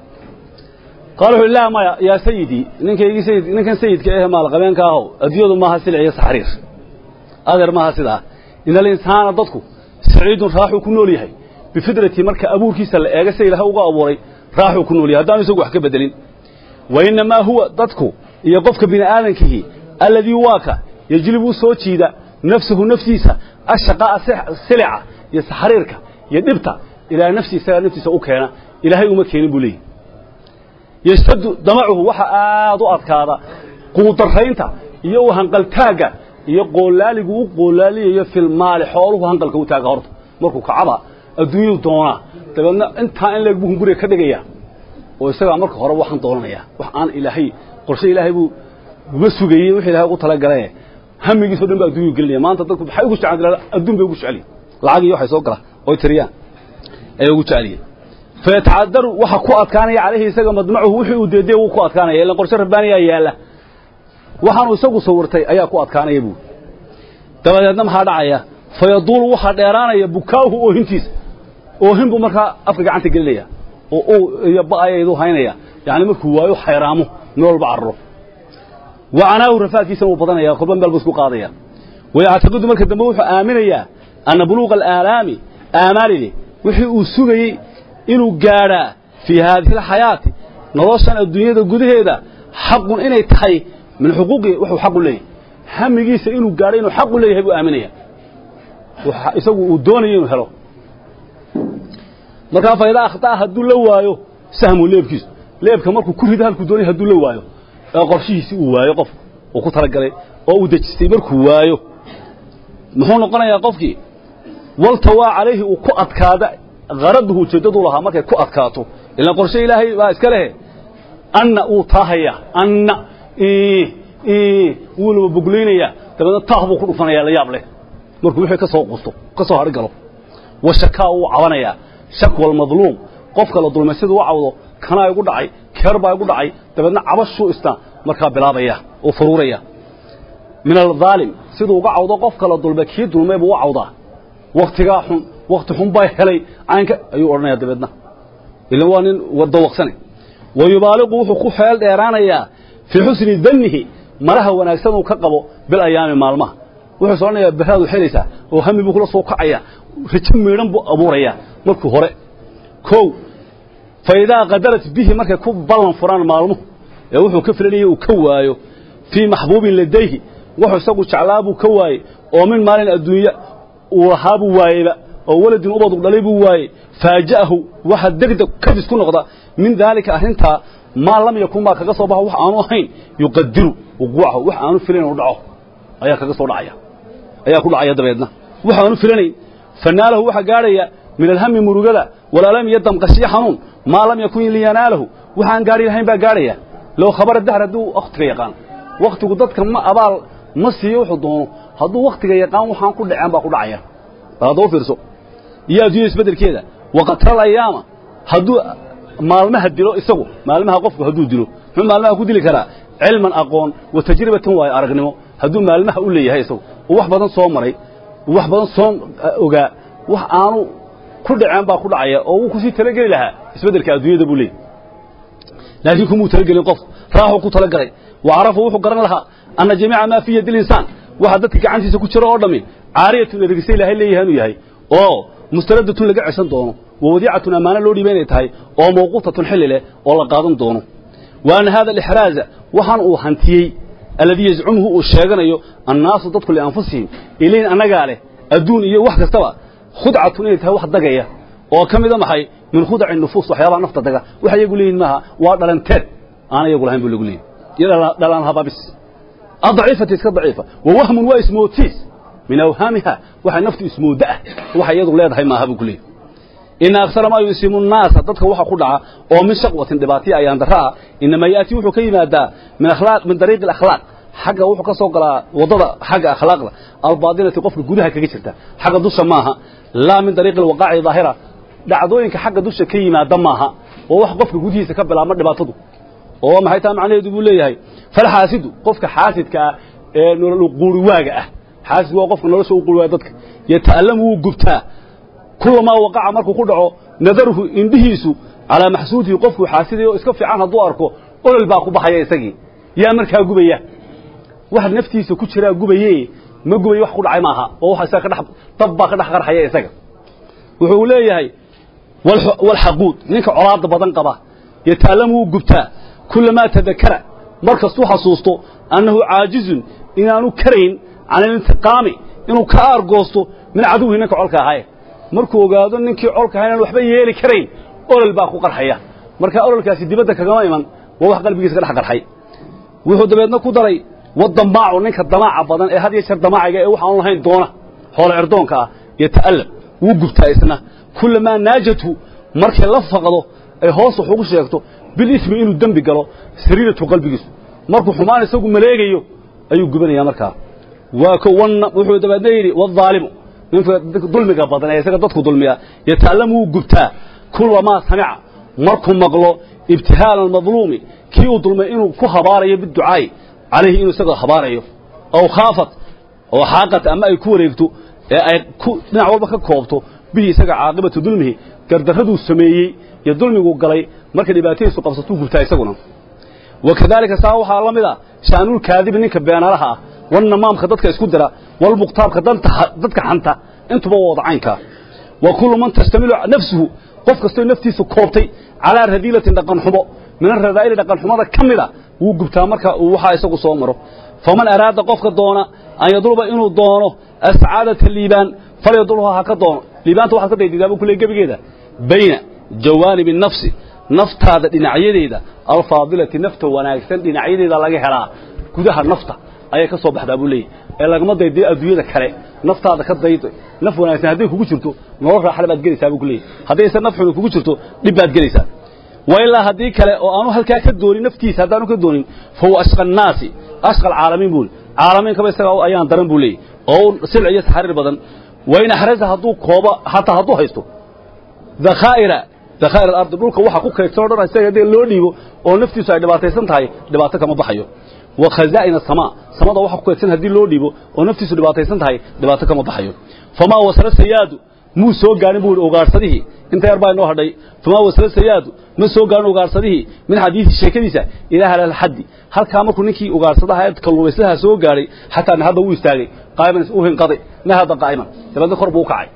qaala wuxuu laa maya yaa sayidii ninkaygii sayid ninkan sayidka ehe maalqabeenka ahow adduunyadu maaha silic iyo saxariir adeer maaha sidaa ina alinsaana dadku saciidun raaxuu ku nool yahay bifidratii marka abuurkiisa la eega sida ilaahay uga abuuray raaxuu ku nool yahay haddaanu isagu wax ka bedelin wa innamaa huwa dadku iyo qofka bini aadamkihi alladii waaka yejlibu u soo jiida nafsahu naftiisa ashaqaa'a silica iyo saxariirka iyo dhibta ilaa nafsi isagaa naftiisa u keena ilaahay uma keenin buu leeyahy yashtaddu damacuhu waxa aad u adkaada quudarraynta iyo u hanqaltaagga iyo qoolaaligu u qoolaaliyayo filmaali xooluhu hanqalka u taaga horta markuu kacaba adduunyadu doonaa dabeedna intaa in leeg buu hunguriga ka dhigaya oo isagaa marka hore waxaan doonanayaa wax aan ilaahay qorshe ilaahay buu uga sugayey wixii ilahay ugu talagalaye hamigiisoo dhan baa adduunyuu gelinaya maanta dadku maxay ugu jecel adduun bay ugu jeceliyin lacag iyo waxay soo gala oy tiriyaan ayay ugu jeceliyin fayatacadaru waxa ku adkaanaya calayhi isaga madmacuhu wixii uu deedee wuu ku adkaanaya ilan qorshe rabbaaniyaa yaalla waxaanu isagu sawirtay ayaa ku adkaanaya buuri dabadeedna maxaa dhacaya fayaduulu waxaa dheeraanaya bukaauhu oohintiisa oohin buu markaa afka gacanta gelinaya oo uu iyo ba'ayaydu haynaya yacni markuu waayo xayraamo meel walba carro wa canaahu rafaadkiisana wuu badanaya kolba meel buu isku qaadaya wayactaqidu marka dambe wuxuu aaminayaa anna buluuqa alaalaami aamaalide wixii uu sugayey inuu gaadhaa fii haadihi alxayaati noloshan adduunyada gudaheeda xaqun inay tahay min xuquuqi wuxuu xaq u leeyahay hamigiisa inuu gaadho inuu xaq u leeyahay buu aaminaya isagu uu doonayo inuu helo markaa fayda akhtaa hadduu la waayo sahmu leebkiisu leebka markuu ku rido halkuu doonay hadduu la waayo ee qorshihiisii uu waayo qof uu ku talagalay oo uu dejistay markuu waayo muxuu noqonayaa qofkii waltawaa calayhi uu ku adkaada haraduhu ujeeddaduu lahaa markay ku adkaato ilaan qorshe ilaahay baa iska lehe anna uu taahaya anna wuu laba boglaynayaa dabeedna taah buu ku dhufanayaa la yaab leh markuu wixii ka soo qusto ka soo hadhi galo wa shakaa uu cabanayaa shakwa almadluum qofka la dulmay siduu u cawdo kanaa igu dhacay keer baa igu dhacay dabeedna cabashuu isna markaa bilaabaya oo faruuraya min aldaalim siduu uga cawdo qofka la dulmay kii dulmay buu u cawdaa waktigaa xun wakti xun baa helay caynka ayuu odhanaya dabeedna ilan waa nin dawaqsane wa yubaaliqu wuxuu ku xeel dheeraanayaa fii xusni dannihi malaha wanaagsan uu ka qabo bil ayaami maalmaha wuxuu soconayaa beraadu helaysaa oo hami buu kula soo kacaya rajo miidhan buu abuurayaa markuu hore kow fa idaa qadarat bihi markay ku ballan furaan maalmuhu ee wuxuu ka filanayay uu ka waayo fii maxbuubin ladayhi wuxuu isagu jeclaa buu ka waayey oo min maalin adduunya uu lahaa buu waayeyba oo waladin ubadu dhalay buu waayey faaja'ahu waxa degdeg kadis ku noqda min daalika arrintaa maa lam yakun baa kaga soo baxo wax aanu ahayn yuqadiru wuquucahu wax aanu filayn inuu dhaco ayaa kaga soo dhacaya ayaa ku dhacaya dabeedna wax aanu filanayn fanaalahu waxa gaadhaya min alhami murugada walaalami iyo damqashiyo xanuun maa lam yakun liyanaalahu waxaan gaari lahayn baa gaadhaya low khabara dahr hadduu wakhtiga yaqaan wakhtigu dadka ma abaal ma siiyo wuxuu doono hadduu wakhtiga yaqaan waxaan ku dhaceen baa ku dhacaya bal haddaba fiirso iyo adduunya isbeddelkeeda waqatral ayaama hadduu maalmaha dilo isagu maalmaha qofku hadduu dilo muxuu maalmaha ku dili karaa cilman aqoon wa tajribatan waayo aragnimo hadduu maalmaha u leeyahay isagu oo wax badan soo maray wax badan soo ogaa wax aanu ku dhaceen baa ku dhacaya oo wuu kusii talageli lahaa isbeddelka adduunyada buu leeyahy laakiin kumuu talagelin qof raaxuu ku talagalay wa carafu wuxuu garan lahaa anna jamiica maa fii yadi linsaan waxa dadka gacantiisa ku jira oo dhammi caariyatun ergisa ilaahay leeyahay inuu yahay oo mustaradatun laga ceshan doono wa wadiicatun ammaano loo dhiiba inay tahay oo mawquutatun xilli leh oo la qaadan doono wa anna hada alixraaza waxaan uu hantiyey alladii yazcumuhu uu sheeganayo annaasu dadku lianfusihim ilayn annagaa leh adduun iyo wax kastaba khudcatun inay tahay wax dagaya oo ka mida maxay min khudaci nufuus waxyaabaha nafta daga waxa iyagu leeyihin maaha waa dhalanteed aan iyagu lahayn buu lagu leeyahy iyo dhalaan hababis adaciifati iska daciifa wa wahmun waa ismootiis min awhaamiha waxay naftu ismooda ah waxay iyadu leedahay maaha buu ku leeyahy ina aksara maa yusiimu nnaasa dadka waxa ku dhaca oo min shaqwatin dhibaatiya ayaan darra ah inamaa ya'tii wuxuu ka yimaadaa min akhlaaq min dariiqi alakhlaaq xagga wuxuu ka soo galaa waddada xagga akhlaaqda albaadinati qofka gudaha kaga jirta xagga dusha maaha laa min dariiqi alwaqaaci daahira dhacdooyinka xagga dusha ka yimaada maaha oo wax qofka gudihiisa ka bilaabma dhibaatadu oo maxay taa macnaheedu buu leeyahay falxaasidu qofka xaasidka ah ee nolol quuriwaaga ah xaasidku waa qofka nolosha u quuriwaaga dadka yata'allamu wuu gubtaa kulamaa waqaca markuu ku dhaco nadaruhu indhihiisu calaa maxsuudihi qofkuu xaasidayo oo iska fiican hadduu arko olol baa ku baxaya isagii yaa markaa gubaya wax naftiisa ku jiraa gubaye ma gubayo wax ku dhacay maaha oo wax isaga ka dhex dab baa ka dhex qarxaya isaga wuxuu leeyahay walxaquud ninka colaada badan qaba yata'allamu wuu gubtaa kulamaa tadakara markastuu xasuusto annahu caajizun inaanu karayn can alintiqaami inuu ka aargoosto min caduwihi ninka colka ahaye markuu ogaado ninkii colka ahaa inaan waxba yeeli karayn olol baa ku qarxaya marka ololkaasi dibadda kagama iman waa wax qalbigiisa ka dhex qarxay wuxuu dabeedna ku daray wadamaacu ninka damaaca badan ee had iyo jeer damaaciga ee waxaan lahayn doona xoolo cerdoonka ah yata'allam wuu gubtaa isna kulamaa naajathu markay la faqdo ay hoos wax ugu sheegto bilismi inuu dembi galo sariiratu qalbigiisu markuu xumaan isagu maleegayo ayuu gubanayaa markaa waa ko wanna wuxuu dabeedna yidhi waalimu ninka dulmiga badan ee isaga dadku dulmiya yata'allamu wuu gubtaa kulamaa samica markuu maqlo ibtihaala almadluumi kii uu dulmay inuu ku habaarayo biducaa'i calayhi inuu isaga habaarayo aw khaafat oo xaaqat ama ay ku wareegto ee ay ku dhinac walba ka koobto bihi isaga caaqibatu dulmihi gardarraduu sameeyey iyo dulmiguu galay marka dhibaatadiisu qabsatuu gubtaa isaguna wakadaalika saa waxaa la mid a sha'nulkaadibi ninka beenaalaha ah walnamaamka dadka isku dira walmuqtaabka dadka xanta intuba waa wada caynkaa wa kullu man tastamilu nafsuhu qof kastoo naftiisa koobtay calaa radiilatin dhaqanxumo min aradaa'ili dhaqanxumada ka mida wuu gubtaa marka uu waxaa isagu soo maro faman araada qofka doona an yadluba inuu doono ascaadata liibaan falyadlubha ha ka doono liibaanta waxaad ka daydidaa buu kule gebigeeda bayna jawaanibi nafsi naftaada dhinacyadeeda alfaadilati nafta wanaagsan dhinacyadeeda laga helaa gudaha nafta ayay ka soo baxdaa buu leeyahy ee lagama daydayo adduunyada kale naftaada ka daydo naf wanaagsan hadday kugu jirto nolol raaxale baad gelaysaa buu ku leeyahy haddayse naf xunu kugu jirto dhib baad gelaysaa wa ilaa haddii kale oo aanu halkaa ka doonin naftiisa haddaanu ka doonin fa huwa ashqa annaasi ashqa alcaalamiin buu caalamiinkaba isaga ayaan daran buu leeyahy oo silc iyo taxriir badan wa in axraza hadduu koobo hataa hadduu haysto dakhaa'ira dakhaa'ir alardi dhulka waxa ku kaydsan o dhan isaga haddii loo dhiibo oo naftiisu ay dhibaataysan tahay dhibaato kama baxayo wa khazaa'ina asamaa samada waxa ku kaydsan haddii loo dhiibo oo naftiisu dhibaataysan tahay dhibaato kama baxayo famaa wasala sayaadu muu soo gaarin buu ugaarsadihii inta yar baa inoo hadhay famaa wasala sayaadu ma soo gaarin ugaarsadihii min xadiisi sheekadiisa ilaa halal xaddi halkaa markuu ninkii ugaarsadaha ee kalluumayslaha soo gaaray xataa nahadda wuu istaagay qaa'iman u hinqaday nahada qaa'iman dabeedna kor buu u kacay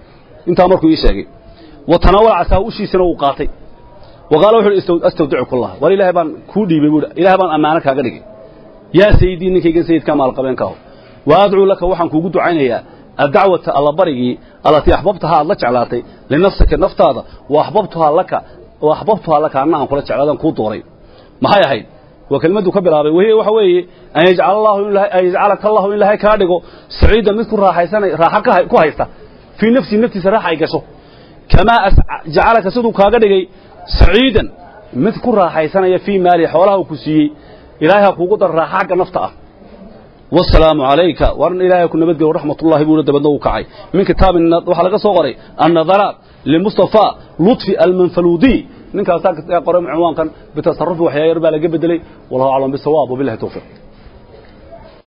intaa markuu ii sheegay wa tanaawala casaa ushiisana uu qaatay wa qaala wuxu uhi astawdicuka allah war ilaahay baan kuu dhiibay buuhi ilaahay baan ammaano kaaga dhigay yaa sayidii ninkaygan sayidka maalqabeenkaaho wa adcuu laka waxaan kuugu ducaynayaa addacwata allabarigii allatii axbabtahaa aad la jeclaatay linafsika naftaada wa axbabtuhaa laka wa axbabtuhaa laka anna aan kula jeclaadan kuu dooray maxay ahayd waa kelmaddu ka bilaabay wahiya waxa weeye an yajcala allahu in an yajcalaka allahu in ilaahay kaa dhigo saciidan mid ku raaxaysanay raaxa ku haysta fii nafsii naftiisa raaxa ay gasho kamaa jacalaka siduu kaaga dhigay saciidan mid ku raaxaysanaya fii maalihi xoolaha uu ku siiyey ilaahay ha kuugu dar raaxa xagga nafta ah والسلام عليك وارن إلهي كنا بدقى ورحمة الله بولد بدنا وكعي من كتاب وحلقة صغري النظرات لمصطفى لطفي المنفلودي من كان ساكت قرأ عنوان كان بتصرف وحيا يربى لقبد لي والله أعلم بالصواب وبالله توفيق